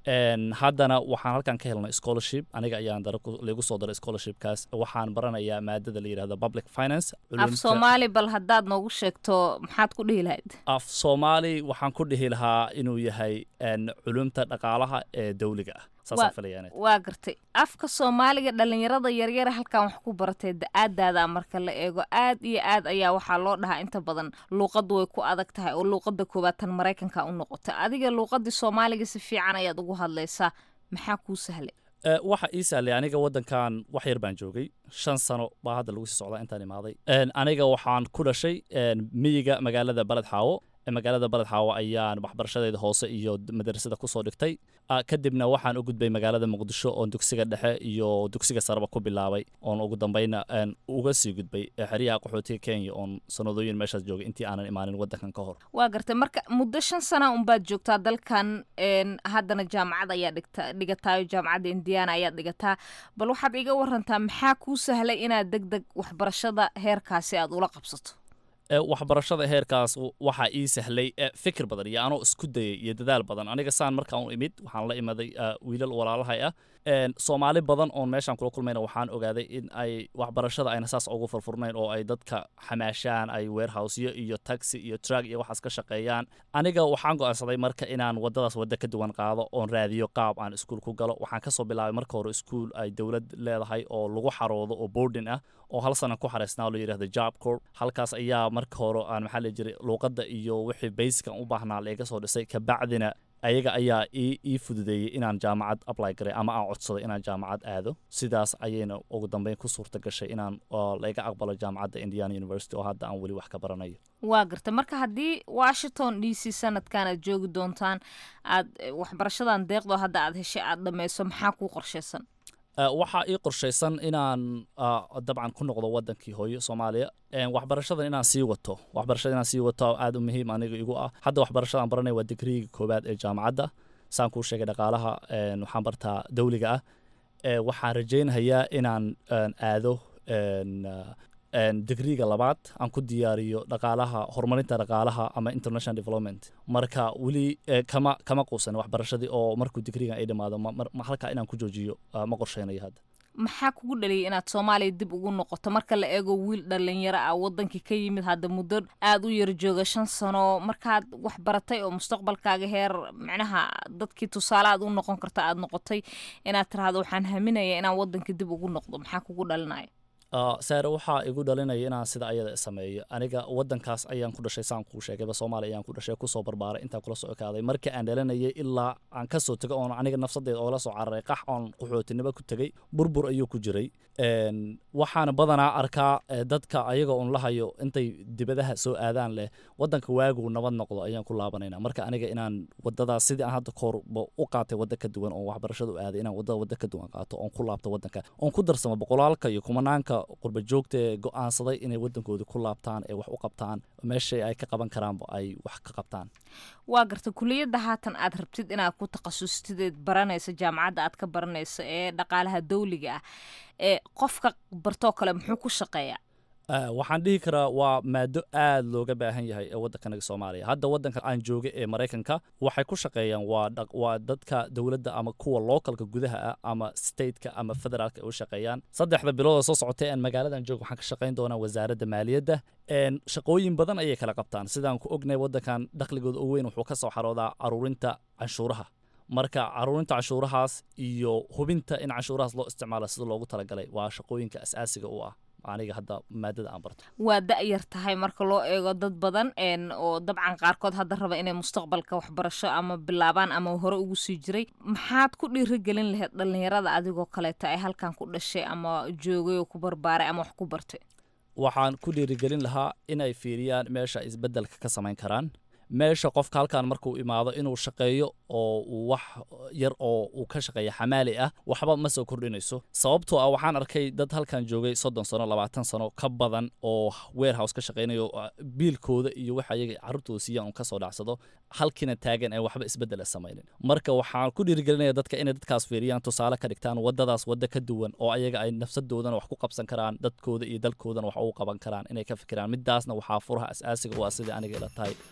Een, haddana waxaan halkan ka helnay scholarship aniga ayaan dara ku- lagu soo daray scholarshipkaas waxaan baranayaa maadada la yidhahdo public finance af culumta- soomaali bal haddaad noogu sheegto maxaad ku dhihi lahayd af soomaali waxaan ku dhihi lahaa inuu yahay een, culumta dhaqaalaha ee dawliga ah saasaan Waa- filayaa inay waa gartay afka soomaaliga dhalinyarada yaryara halkan wax ku baratay da-aadaada marka la eego aad iyo aad ayaa waxaa loo dhahaa inta badan luuqaddu way ku adag tahay oo luuqada koowaad tan maraykanka u noqota adiga luuqadii soomaaliga si fiican ayaad ugu hadlaysaa maxaa kuu sahlay Ee, waxa ii sahlay aniga wadankan wax yar baan joogay shan sano baa hadda lagu sii socdaa intaan imaaday Een, aniga waxaan ku dhashay een, miyiga magaalada baled xaawo Ee, magaalada baled xaawo ayaan waxbarashadeeda hoose iyo d- madrasada kusoo dhigtay Ah, kadibna waxaan u gudbay magaalada muqdisho oon dugsiga dhexe iyo dugsiga sareba ku bilaabay oon ugu dambayna een, uga sii gudbay ee xeryaha qaxootiga kenya oon sanadooyin meeshaas joogay intii aanan imaanin wadankan ka hor waa gartay marka muddo shan sana unbaad joogtaa dalkan een, haddana jaamacad ayaa dhigta dhigataayo jaamacadda indiana ayaad dhigataa bal waxaad iga warantaa maxaa kuu sahlay inaad deg deg waxbarashada heerkaasi aad ula qabsato Ee, waxbarashada heerkaas w- waxaa ii sahlay ee, fikir badan iyo anoo isku dayay iyo dadaal badan aniga saan markaan u imid waxaan la imaday ah, wiilal walaalahay ah Een, soomaali badan oon meeshaan kula kulmayna waxaan ogaaday in ay waxbarashada ayna saas ugu furfurnayn oo ay dadka xamaashaan ay warehousyo iyo taxi iyo truck iyo waxaas ka shaqeeyaan aniga waxaan go'aansaday marka inaan wadadaas wadda ka duwan qaado oon raadiyo qaab aan iskuul ku galo waxaan kasoo bilaabay marka hore iskuul ay dowlad leedahay oo lagu xaroodo oo boarding ah oo hal sana ku xareysnaa oo la yidhahdo job corp halkaas ayaa marka hore aan maxaa la jiray luuqadda iyo wixii basicaan u baahnaa laiga soo dhisay kabacdina ayaga ayaa ii ii fududeeyey inaan jaamacad apply garay ama aan codsaday inaan jaamacad aado sidaas ayayna ugu dambeyn ku suurta gashay inaan oo laiga aqbalo jaamacadda indiana university oo hadda aan weli wax ka baranayo waa gartay marka haddii washington d c sanadkan aad joogi doontaan aad eh, waxbarashadan deeqdoo hadda aad heshay aad dhammayso maxaa kuu qorshaysan Uh, waxaa ii qorshaysan inaan uh, dabcan ku noqdo wadankii hooyo soomaaliya Een, waxbarashadan inaan sii wato waxbarashada inaan sii wato aad u muhiim aniga igu ah hadda waxbarashada aan baranaya waa digriiga koowaad ee jaamacadda saan kuu sheegay dhaqaalaha een, waxaan bartaa dawliga ah Ee, waxaan rajaynayaa inaan een, aado een, uh, een, digriiga labaad aan ku diyaariyo dhaqaalaha horumarinta dhaqaalaha ama international development marka weli eh, kama kama quusan waxbarashadii oo markuu digriigan ay dhammaado ma- mar- ma- halkaa inaan ku joojiyo ah, ma qorsheynayo hadda maxaa kugu dhaliyay inaad soomaaliya dib ugu noqoto marka la eego wiil dhalinyaro ah wadankii ka yimid hadda muddo aad u yar jooga shan sano markaad wax baratay oo mustaqbalkaaga heer micnaha dadkii tusaale aad u noqon karta aad noqotay inaad tiraahdo waxaan haminaya inaan wadankii dib ugu noqdo maxaa kugu dhalinaya Ah, saare waxaa igu dhalinaya inaan sida ayada sameeyo aniga wadankaas ayaan ku dhashay saan kuu sheegayba soomaaliya ayaan ku dhashay kusoo barbaaray intaan kula soo ekaaday markii aan dhalanayay ilaa aan kasoo tegay oon aniga nafsadeeda oola soo cararay qax oon qaxootinimo ku tegay burbur ayuu ku jiray Een, waxaana badanaa arkaa eh, dadka ayaga un lahayo intay dibadaha soo aadaan leh wadanka waagu nabad noqdo ayaan ku laabanayna marka aniga inaan wadadaas sidii aan hadda koorba u qaatay wadda ka duwan oon waxbarashada u aaday inaan wadada wadda ka duwan qaato oon ku laabto wadanka oon ku darsamo boqolaalka iyo kumanaanka qurba joogta ee go'aansaday inay wadankooda ku laabtaan ee wax u qabtaan meeshay ay ka qaban karaanba ay wax ka qabtaan waa garta kuliyadda haatan aad rabtid inaad ku takhasustideed baranaysa jaamacadda aad ka baranayso ee dhaqaalaha dawliga ah ee qofka bartoo kale muxuu ku shaqeeyaa Ah, waxaan dhihi karaa waa maado aad looga baahan yahay ee waddankanaga soomaaliya hadda waddanka aan jooga ee maraykanka waxay ku shaqeeyaan waa dhaq- waa dadka dowladda ama kuwa localka gudaha ah ama stateka ama federaalka ay u shaqeeyaan saddexda bilood oo soo socotay aan magaaladan jooga waxaan ka shaqayn doonaa wasaaradda maaliyadda Een, shaqooyin badan ayay kala qabtaan sidaan ku ognahay waddankan dakhligooda ugu weyn wuxuu ka soo xaroodaa caruurinta canshuuraha marka caruurinta canshuurahaas iyo hubinta in canshuurahaas loo isticmaalo sida loogu talagalay waa shaqooyinka asaasiga u ah aniga hadda maadada aan barto waa da-yar tahay marka loo eego dad badan een oo dabcan qaarkood hadda raba inay mustaqbalka waxbarasho ama bilaabaan ama hore ugu sii jiray maxaad ku dhiirigelin lahayd dhallinyarada adigoo kaleeta ay halkan ku dhashay ama joogay oo ku barbaaray ama wax ku bartay waxaan ku dhiirigelin lahaa inay fiiriyaan meesha ay isbeddelka ka samayn karaan meesha qofka halkan markuu imaado inuu shaqeeyo oo uu wax yar oo uu ka shaqeeya xamaali ah waxba ma soo kordhinayso sababtoo ah waxaan arkay dad halkan joogay soddon sano labaatan sano ka badan oo warehouse ka shaqeynayo ah, biilkooda iyo waxa iyaga carruurtooda siiyaan uu kasoo dhacsado halkiina taagan ee waxba isbeddela samaynin marka waxaan ku dhiirigelinaya dadka inay dadkaas fiiriyaan tusaale ka dhigtaan wadadaas wadda ka duwan oo ayaga ay nafsadoodana wax ku qabsan karaan dadkooda iyo dalkoodana wax ugu qaban karaan inay ka fikiraan midaasna waxaa furaha asaasiga u ah sidai aniga ila tahay waxbarashada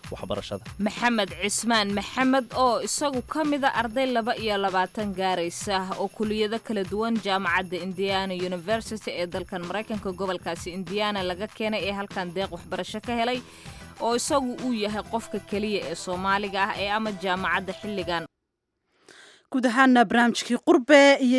waxbarashada maxamed cismaan maxamed oo isagu ka mida arday laba iyo labaatan gaaraysa oo kuliyado kala duwan jaamacadda indiana university ee dalkan maraykanka gobolkaasi indiana laga keenay ee halkan deeq waxbarasho ka helay oo isagu uu yahay qofka keliya ee soomaaliga ah ee ama jaamacadda xilligan guud ahaana barnaamijkii qurbe iyo